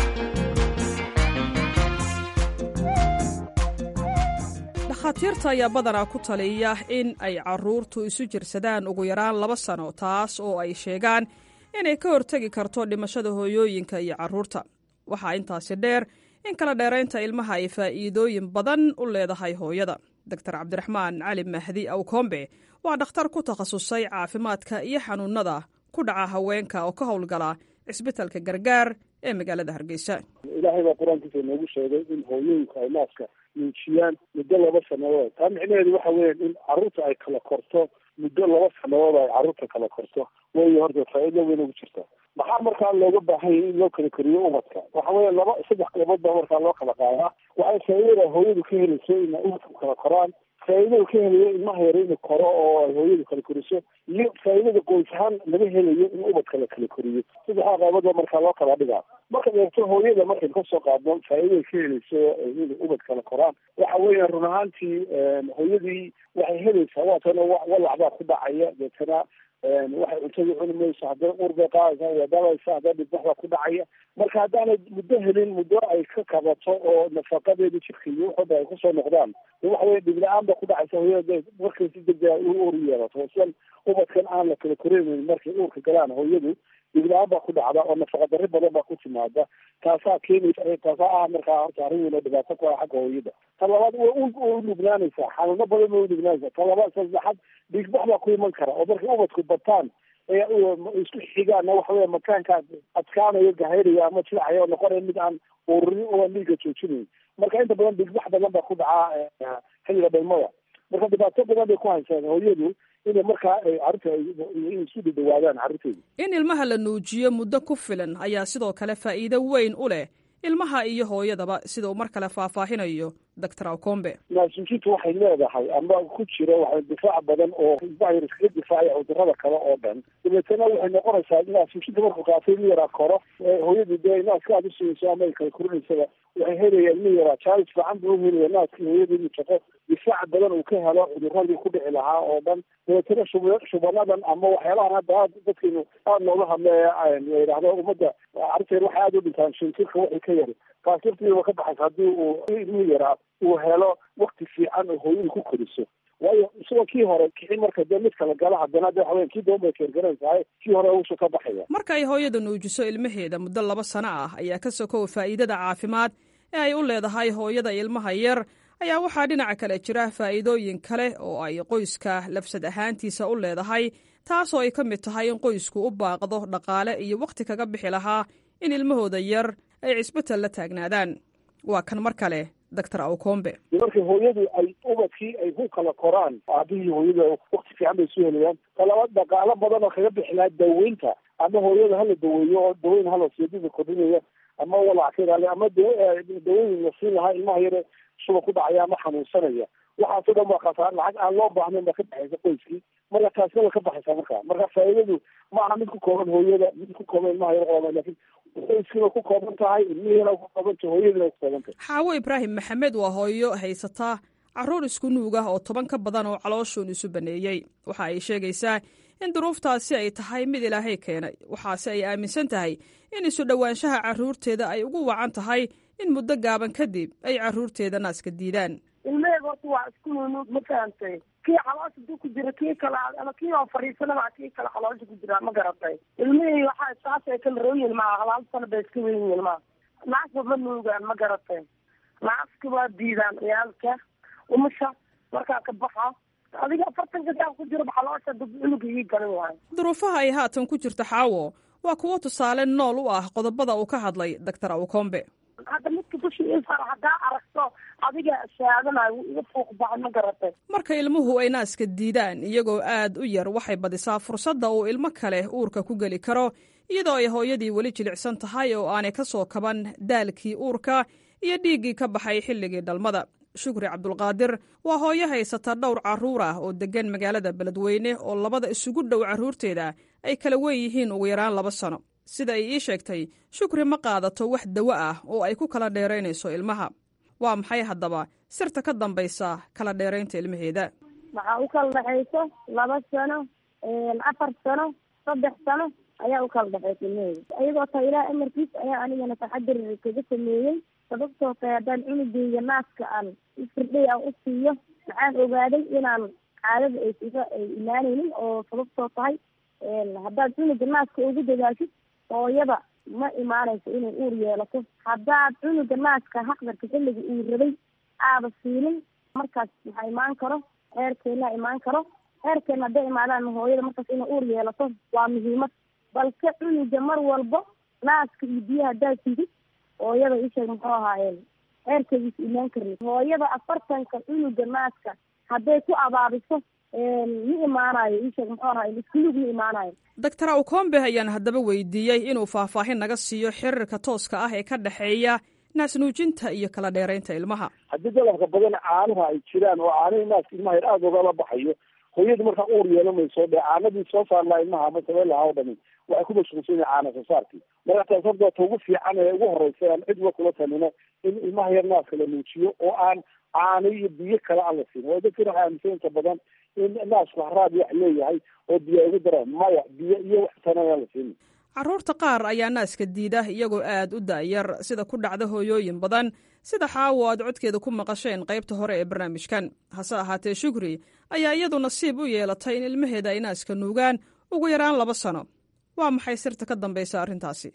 dhakhaatiirta ayaa badanaa ku taliya in ay carruurtu isu jirsadaan ugu yaraan laba sano taas oo ay sheegaan inay ka hortegi karto dhimashada hooyooyinka iyo carruurta waxaa intaasi dheer in kala dheeraynta ilmaha ay faa'iidooyin badan u leedahay hooyada doctor cabdiraxmaan cali mahdi awkombe waa dhakhtar ku takhasusay caafimaadka iyo xanuunada ku dhaca haweenka oo ka howlgala cisbitalka gargaar ee magaalada hargeysa ilaahay baa qur-aankiisa inoogu sheegay in hooyooyinka ay naaska nuujiyaan muddo laba sanadood taa micnaheedu waxa weya in carruurta ay kala korto muddo laba sanadood ay carruurta kala korto way horta faa'iido weyn ugu jirta maxaa markaa looga baahan yahay in loo kala koriyo ubadka waxa weya laba saddex qaybood baa markaa loo kala qaadaa waxay faa'iidada hooyadu ka helayso inay ubadku kala koraan faa'iidada ka helayo ilmaha yare inuu koro oo ay hooyadu kala koriso iyo faa'iidada qoys ahaan laga helayo in ubadka la kala koriyo saddexdaa qaybood baa markaa loo kala dhigaa marka deegto hooyada markaynu kasoo qaadno faa'iiday ka helayso in ubad kala koraan waxa weya run ahaantii hooyadii waxay helaysaa waatana walac baa ku dhacaya deetana waxay cuntada cuni mayso hadday ur bay qaadaysaa way dabaysa hadday dhibbax baa ku dhacaya marka haddaanay muddo helin muddo ay ka kabato oo nafaqadeeda jirka iyo waxooda ay kusoo noqdaan waxa weye dhib la-aan ba ku dhacaysa hooyada markay si degdega u ur yeelato sidan ubadkan aan la kala koreynayn markay uurka galaan hooyadu dhibla-aan baa ku dhacda oo nafaqa darri badan baa ku timaada taasaa keenaysa taasaa ah markaa horta arrin weyn oo dhibaato ku ah xagga hooyada ta labaad way u nugnaanaysaa xanuuno badan bay u nugnaanaysaa ta labaad saddexaad dhiigbax baa ku iman kara oo markay ubadku bataan ee isku xigaana waxa weya makaanka adkaanayo gahayraya ama jilacaya oo noqonaya mid aan ururin oo aan dhiiga joojinayn marka inta badan dhiigbax badan baa ku dhacaa xilliga dhalmada marka dhibaato badan bay ku haysaa hooyadu inay markaa carruurta in isu dhadhawaadaan carruurteeda in ilmaha la nuujiyo muddo ku filan ayaa sidoo kale faa'iido weyn u leh ilmaha iyo hooyadaba sida uu mar kale faahfaahinayo doctor awkombe naasuujintu waxay leedahay ama ku jira waxa difaac badan oo ilmaha iskaga difaacaya cudurada kale oo dhan dabeetana waxay noqonaysaa naasuujinta markuu qaatay ilmi yaraa koro hooyadu dee naaska aad usiinayso ama ay kala korinaysaba waxay helayaan ilmi yaraa jaalis fiican buu uhelaya naaskii hooyada inuu shaqo difaac badan uu ka helo cuduradii ku dhici lahaa oo dhan dabeetana shub shubanadan ama waxyaalahan hadda aad dadkeenu aada nooga hadle la yidhaahdo ummadda carruurteen waxay aada u dhintaan shintirka waxay ka yari taas laftiiba ka baxaysa haddii uu ilmi yaraa uu helo wakti fiican oo hooyadu ku koriso waayo isagoo kii hore kixin marka dee mid kala gala haddana de waxaweya kii doon bay keergaranaysahay kii hore uusha ka baxaya marka ay hooyada nuujiso ilmaheeda muddo laba sano ah ayaa ka sokow faa'iidada caafimaad ee ay u leedahay hooyada ilmaha yar ayaa waxaa dhinaca kale jira faa'iidooyin kale oo ay qoyska lafsad ahaantiisa u leedahay taasoo ay ka mid tahay in qoysku u baaqdo dhaqaale iyo wakhti kaga bixi lahaa in ilmahooda yar ay cisbital la taagnaadaan waa kan mar kale doctor awkombe markay hooyadu ay ubadkii ay ku kala koraan aabihii hooyada wakti fiican bay soo helayaan talabaad dhaqaalo badan oo kaga bixi lahaa daweynta ama hooyada hala daweeyo oo daweyn hala siidida kordhinaya ama walac ka ilaaliya ama daweyn la siin lahaa ilmaha yare shuba ku dhacaya ama xanuunsanaya waxaasoo dhan waa khasaar lacag aan loo baahnayn baa ka baxaysa qoyskii marka taasna way ka baxaysaa marka marka faa'iidadu ma aha mid ku kooban hooyada mid ku kooban ilmaha yar qooban laakiin qoyskiina ku kooban tahay ilmihiina ku kooban tahay hooyadiina ku kooban tahay xaawo ibraahim maxamed waa hooyo haysataa carruur isku nuug ah oo toban ka badan oo calooshuun isu baneeyey waxa ay sheegaysaa in duruuftaasi ay tahay mid ilaahay keenay waxaase ay aaminsan tahay in isu dhowaanshaha carruurteeda ay ugu wacan tahay in muddo gaaban kadib ay carruurteeda naaska diidaan ilmaheyga horta waa isku nunuug ma fahantay kii caloosha duu ku jira kii kale ama kii oo fadhiisanaba kii kale caloosha ku jira ma garatay ilmihii waxaa saas ay kala roon yihin maa halaal sano bay iska weyn yihin maa naasba ma nuugaan ma garatay naaska waa diidaan ciyaalka umusha markaa ka baxa adiga afartanka saa ku jiro caloosha dad cunuga ii galan waayo duruufaha ay haatan ku jirto xaawo waa kuwo tusaale nool u ah qodobada uu ka hadlay doctor awkombe hadda midka dushi isar haddaa aragto adiga shaadanayo iga fuuq baxa ma garatay marka ilmuhu ay naaska diidaan iyagoo aad u yar waxay badisaa fursadda uu ilmo kale uurka ku geli karo iyadoo ay hooyadii weli jilicsan tahay oo aanay ka soo kaban daalkii uurka iyo dhiiggii ka baxay xilligii dhalmada shukri cabdulqaadir waa hooyo haysata dhowr carruur ah oo deggan magaalada beledweyne oo labada isugu dhow carruurteeda ay kala weyn yihiin ugu yaraan laba sano sida ay ii sheegtay shukri ma qaadato wax dawo ah oo ay ku kala dheeraynayso ilmaha waa maxay haddaba sirta ka dambaysa kala dheeraynta ilmaheeda waxaa u kala dhexayso laba sano afar sano saddex sano ayaa u kala dhexaysa ilmaheyda iyagoo taa ilaah amarkiis ayaa anigana taxadir kaga sameeyey sababtoo tahay haddaan cunugeyga naaska aan ifirdhay aan u siiyo waxaan ogaaday inaan caadada ay iga ay imaaneynin oo sababtoo tahay haddaad cunuga naaska ugu dadaashid hooyada ma imaanayso inay uur yeelato haddaad cunuga naaska haqdarka xilliga uu rabay aada siinin markaas maxaa imaan karo heerkeena imaan karo heerkeena hadday imaadaan hooyada markaas inay uur yeelato waa muhiimad balse cunuga mar walbo naaska iyo biyaha haddaad sidid hooyada isheeg muxuu ahaayeen heerkeediisa imaan karni hooyada afartanka cunuga naaska hadday ku abaabiso ma imaanayo isheeg muxuu ahaay iskulug ma imaanayo doctor awkombe ayaan haddaba weydiiyey inuu faahfaahin naga siiyo xiriirka tooska ah ee ka dhexeeya naasnuujinta iyo kala dheeraynta ilmaha haddii dalabka badan caanaha ay jiraan oo caanihii naaska ilmaha yar aada ogala baxayo hooyadu markaa uur yeelamayso dhe caanadii soo saarlaa ilmaha ama sabeen lahaa o dhami waxay ku mashquulsan yahay caana soo saarkii marka taas horta ta ugu fiican ee ugu horeysa aan cidba kula talino in ilmaha yar naaska la nuujiyo oo aan caano iyo biyo kale aan la siin oo dadkana waxay aaminsan inta badan in naasku haraad wax leeyahay oo biyo ay ugu daraan maya biyo iyo wax tana aan la siin carruurta qaar ayaa naaska diida iyagoo aad u da'yar sida ku dhacda hooyooyin badan sida xaawo aad codkeeda ku maqasheen qaybta hore ee barnaamijkan hase ahaatee shukri ayaa iyadu nasiib u yeelatay in ilmaheeda ay naaska nuugaan ugu yaraan laba sano waa maxay sirta ka dambaysa arrintaasi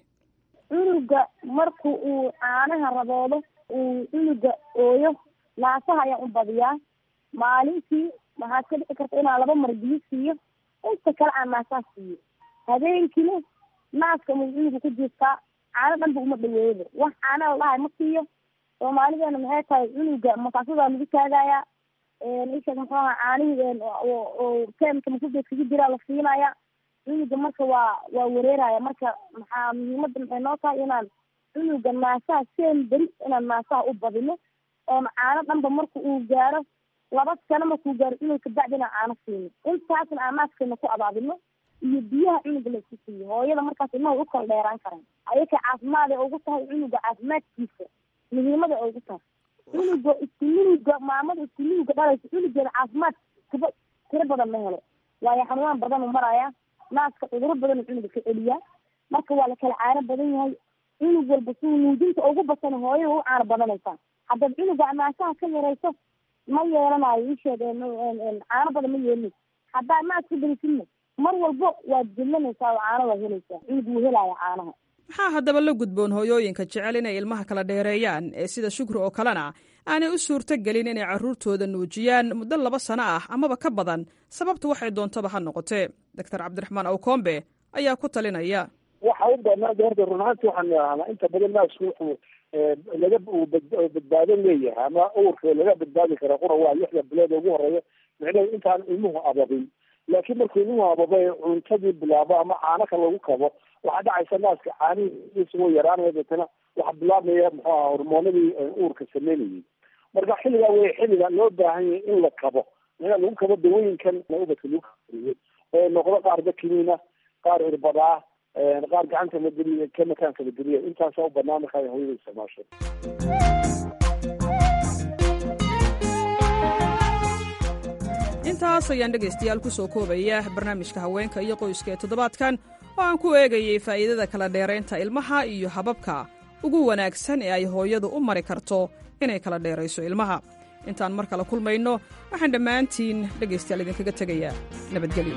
cunuga marku uu caanaha raboodo uu cunuga ooyo naasaha ayaan u badiyaa maalintii waxaad ka dhici karta inaan laba mar biyo siiyo inta kale aan naasaha siiyo habeenkiina naaska mu cunuga ku jiiftaa caano dhanba uma dhaweeyaba wax caana la dhahay ma siiyo soomaalideena maxay tahay cunuga makaasadaa lagu taagayaa isha muxuu aha caanihii oo teemka makugeed kaga jiraa la siinaya cunuga marka waa waa wareeraya marka maxaa muhiimada maxay noo tahay inaan cunuga naasaha seen beri inaan naasaha u badino oon caano dhanba marka uu gaaro laba sano markuu gaaro cunug kabacdi inaan caano siino intaasna aan naaskeena ku abaabino iyo biyaha cunuga la isku siiyo hooyada markaas ilmaha u kala dheeraan karaan ayaka caafimaad ay ugu tahay cunuga caafimaadkiisa muhiimada ay ugu tahay cunuga iskununuga maamada iskununuga dhalaysa cunugeeda caafimaad kaba tiro badan ma helo waayo xanuunaan badan u maraya naaska cuduro badan cunuga ka celiyaa marka waa la kala caano badan yahay cunug walba si nuujinta ugu batana hooyada u caano badanaysaa haddaad cunuga naasaha ka yarayso ma yeelanayo isheeg caano badan ma yeelinayso haddaad naaska berisidna mar walbo waad jillanaysaa oo caano waad helaysaa cunug wuu helaya caanaha maxaa haddaba la gudboon hooyooyinka jecel inay ilmaha kala dheereeyaan ee sida shukri oo kalena aanay u suurto gelin inay carruurtooda nuujiyaan muddo laba sano ah amaba ka badan sababtu waxay doontaba ha noqotee doctor cabdiraxmaan awkombe ayaa ku talinaya waxa u banaan horta run ahaanti waxaan idhahnaa inta badan naasku wuxuu laga badbaado leeyahay ama uurka laga badbaadi kara qura waa lixda bilood ugu horeeya micnaheedu intaan ilmuhu ababin laakiin markuu ilmuhu ababa cuntadii bilaabo ama caanaka lagu kabo waxaa dhacaysa naaska caanihiisa way yaraanaya deetana waxaa bilaabmaya muxuu aha hormoonadii uurka sameynayay marka xilligaa wey xilliga loo baahan yahay in la kabo ina lagu kabo dawooyinkan ubadka lagu kariyo oo noqdo qaar dakimiina qaar irbadaa qaar gacanta la geliya ka makaanka la geliya intaasaa u banaan markaa hooyada isticmaasho intaas ayaan dhegaystayaal ku soo koobaya barnaamijka haweenka iyo qoyska ee toddobaadkan oo aan ku eegayay faa'iidada kala dheeraynta ilmaha iyo hababka ugu wanaagsan ee ay hooyadu u mari karto inay kala dheerayso ilmaha intaan mar kale kulmayno waxaan dhammaantiin dhegaystayaal idinkaga tegayaa nabadgelyo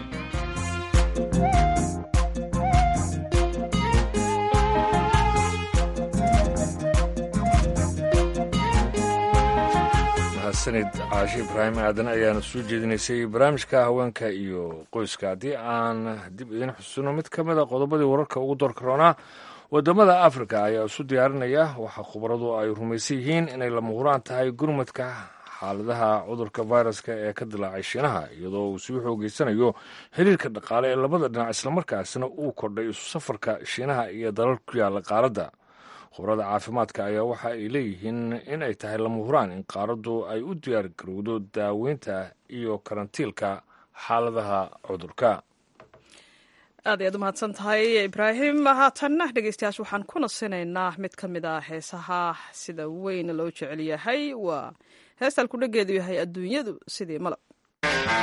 sanid caashi ibraahim aadan ayaana soo jeedinaysay barnaamijka haweenka iyo qoyska haddii aan dib idin xusuuno mid ka mid a qodobadii wararka ugu doorkaroonaa wadamada afrika ayaa isu diyaarinaya waxaa khubaradu ay rumaysan yihiin inay lama huraan tahay gurmadka xaaladaha cudurka viruska ee ka dilaacay shiinaha iyadoo uu sii xoogeysanayo xiriirka dhaqaale ee labada dhinac islamarkaasina uu kordhay isu safarka shiinaha iyo dalal ku yaala qaaradda khubarada caafimaadka ayaa waxa ay leeyihiin in ay tahay lama huraan in qaaraddu ay u diyaar garowdo daaweynta iyo karantiilka xaaladaha cudurka aad ayaad u mahadsan tahay ibraahim haatanna dhegeystayaas waxaan ku nasinaynaa mid ka mid ah heesaha sida weyn loo jecel yahay waa heestaan kudhageedu yahay adduunyadu sidii malab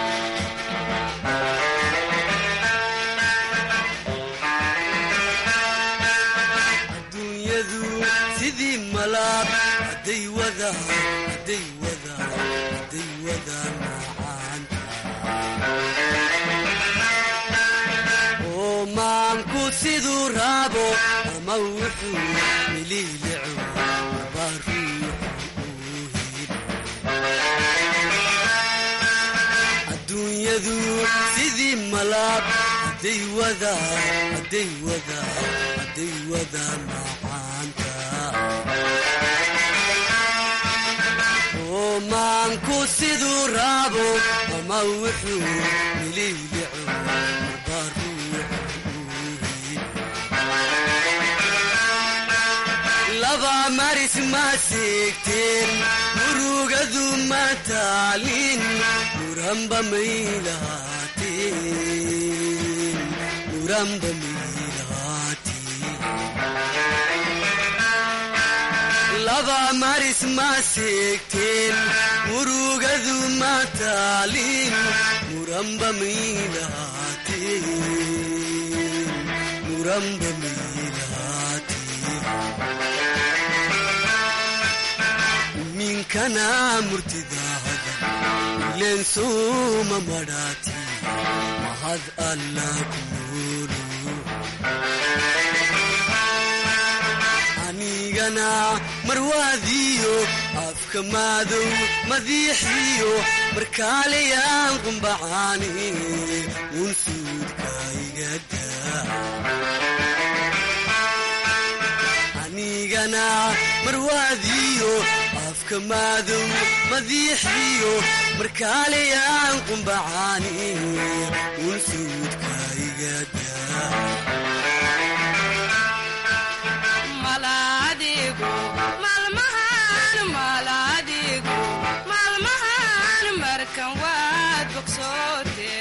hadday wada hadday wada macaanta oo maanku siduu raabo ama wuxuu miliilico maba ruuxu uu helo adduunyadu sidii malaab hadday wada hadday wada hadday wada macaanta oo maanku siduu raabo ama wuxuu miliilico maba ruuxu uu helo laba maris ma seegteen murugadu ma taalin muranba may lahaateen muranba may lahaateen laba maris ma seegteen murugadu ma taalin muranba may lahaateen muranba may lahaateen minkana murtidaahada ileen sooma madhaati mahad alla ku noolu anigana marwaadiyo afka maadow madiixiyo markaalayaan qumbacaani uun suudka igada anigana marwaadiyo afka maadow madiixiyo markaalayaan qumbacaani uun suudka igada maalmahan markan waad bogsoote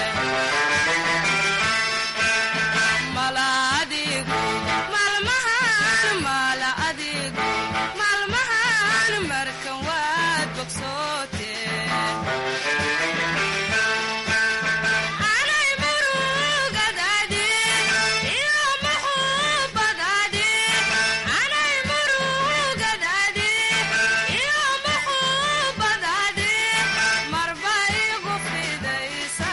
maalmahan markan waad bogsoote anay murugadaadi iyo muxuubadaadi anay murugadaadi iyo muxuubadaadi marba igu fidaysa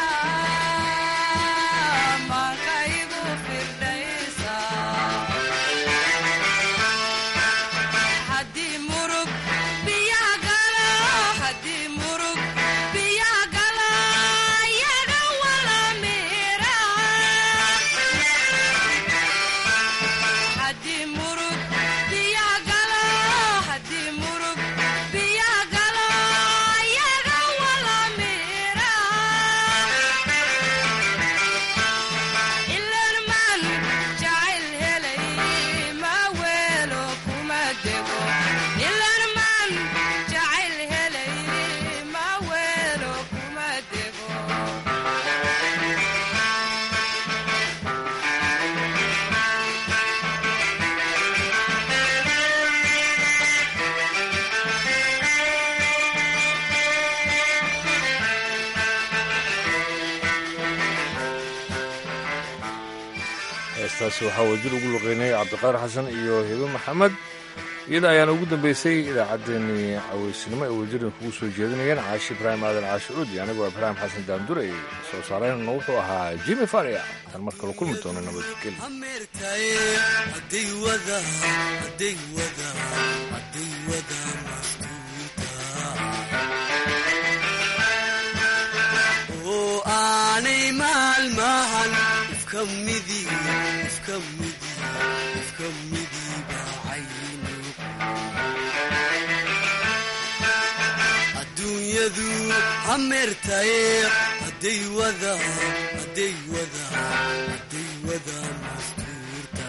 manka igu firdhaysa haddii murug biyaha galo haddii murug biyaha galo yaga wala mira haddii murug biyaha galo haddii murug biyaha galo yaga wala mira ileen maan jacayl helay ma weelo kuma dego ileen maan jacayl helay ma weelo kuma dego heestaasi waxaa wajir ugu luqeynay cabdiqaadir xasan iyo hebe maxamed iyada ayaana ugu dambeysay idaacaddeenii caweysnimo ee wajirin kugu soo jeedinayeen caashi ibraahim aadan caashi cuudi anigoo ibraahim xasan daandure soo saareenna wuxuu ahaa jimi faria tan mar kale kulmi doono nabadgelyo ameertaye hadday wada hadday wada hadday wada mastuurta oo aanay maalmahan ifka midi ifka midi ifka midi bacaynu adduunyadu hameertaye hadday wada hadday wada hadday wada mastuurta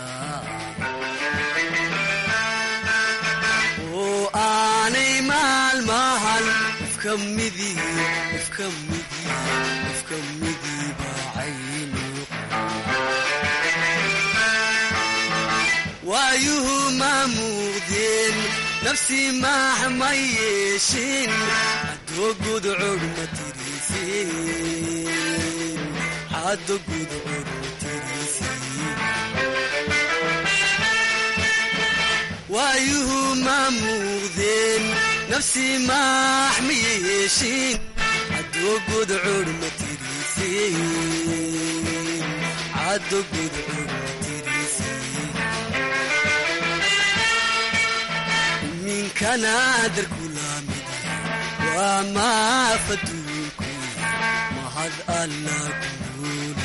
oo aanay maalmahan ifka midi ifka midi ifka midi bacaynu waayuhu ma muuqdeen nafsi maax ma yeeshin hadoo gudcur ma tirisin haddo gudcur ma tirisin waayuhu ma muuqdeen nafsi maax ma yeeshin caddo gudcur ma tirisin caddo gudcur ma tirisin minkana darkulaamid waa maafaduunku mahad alla guul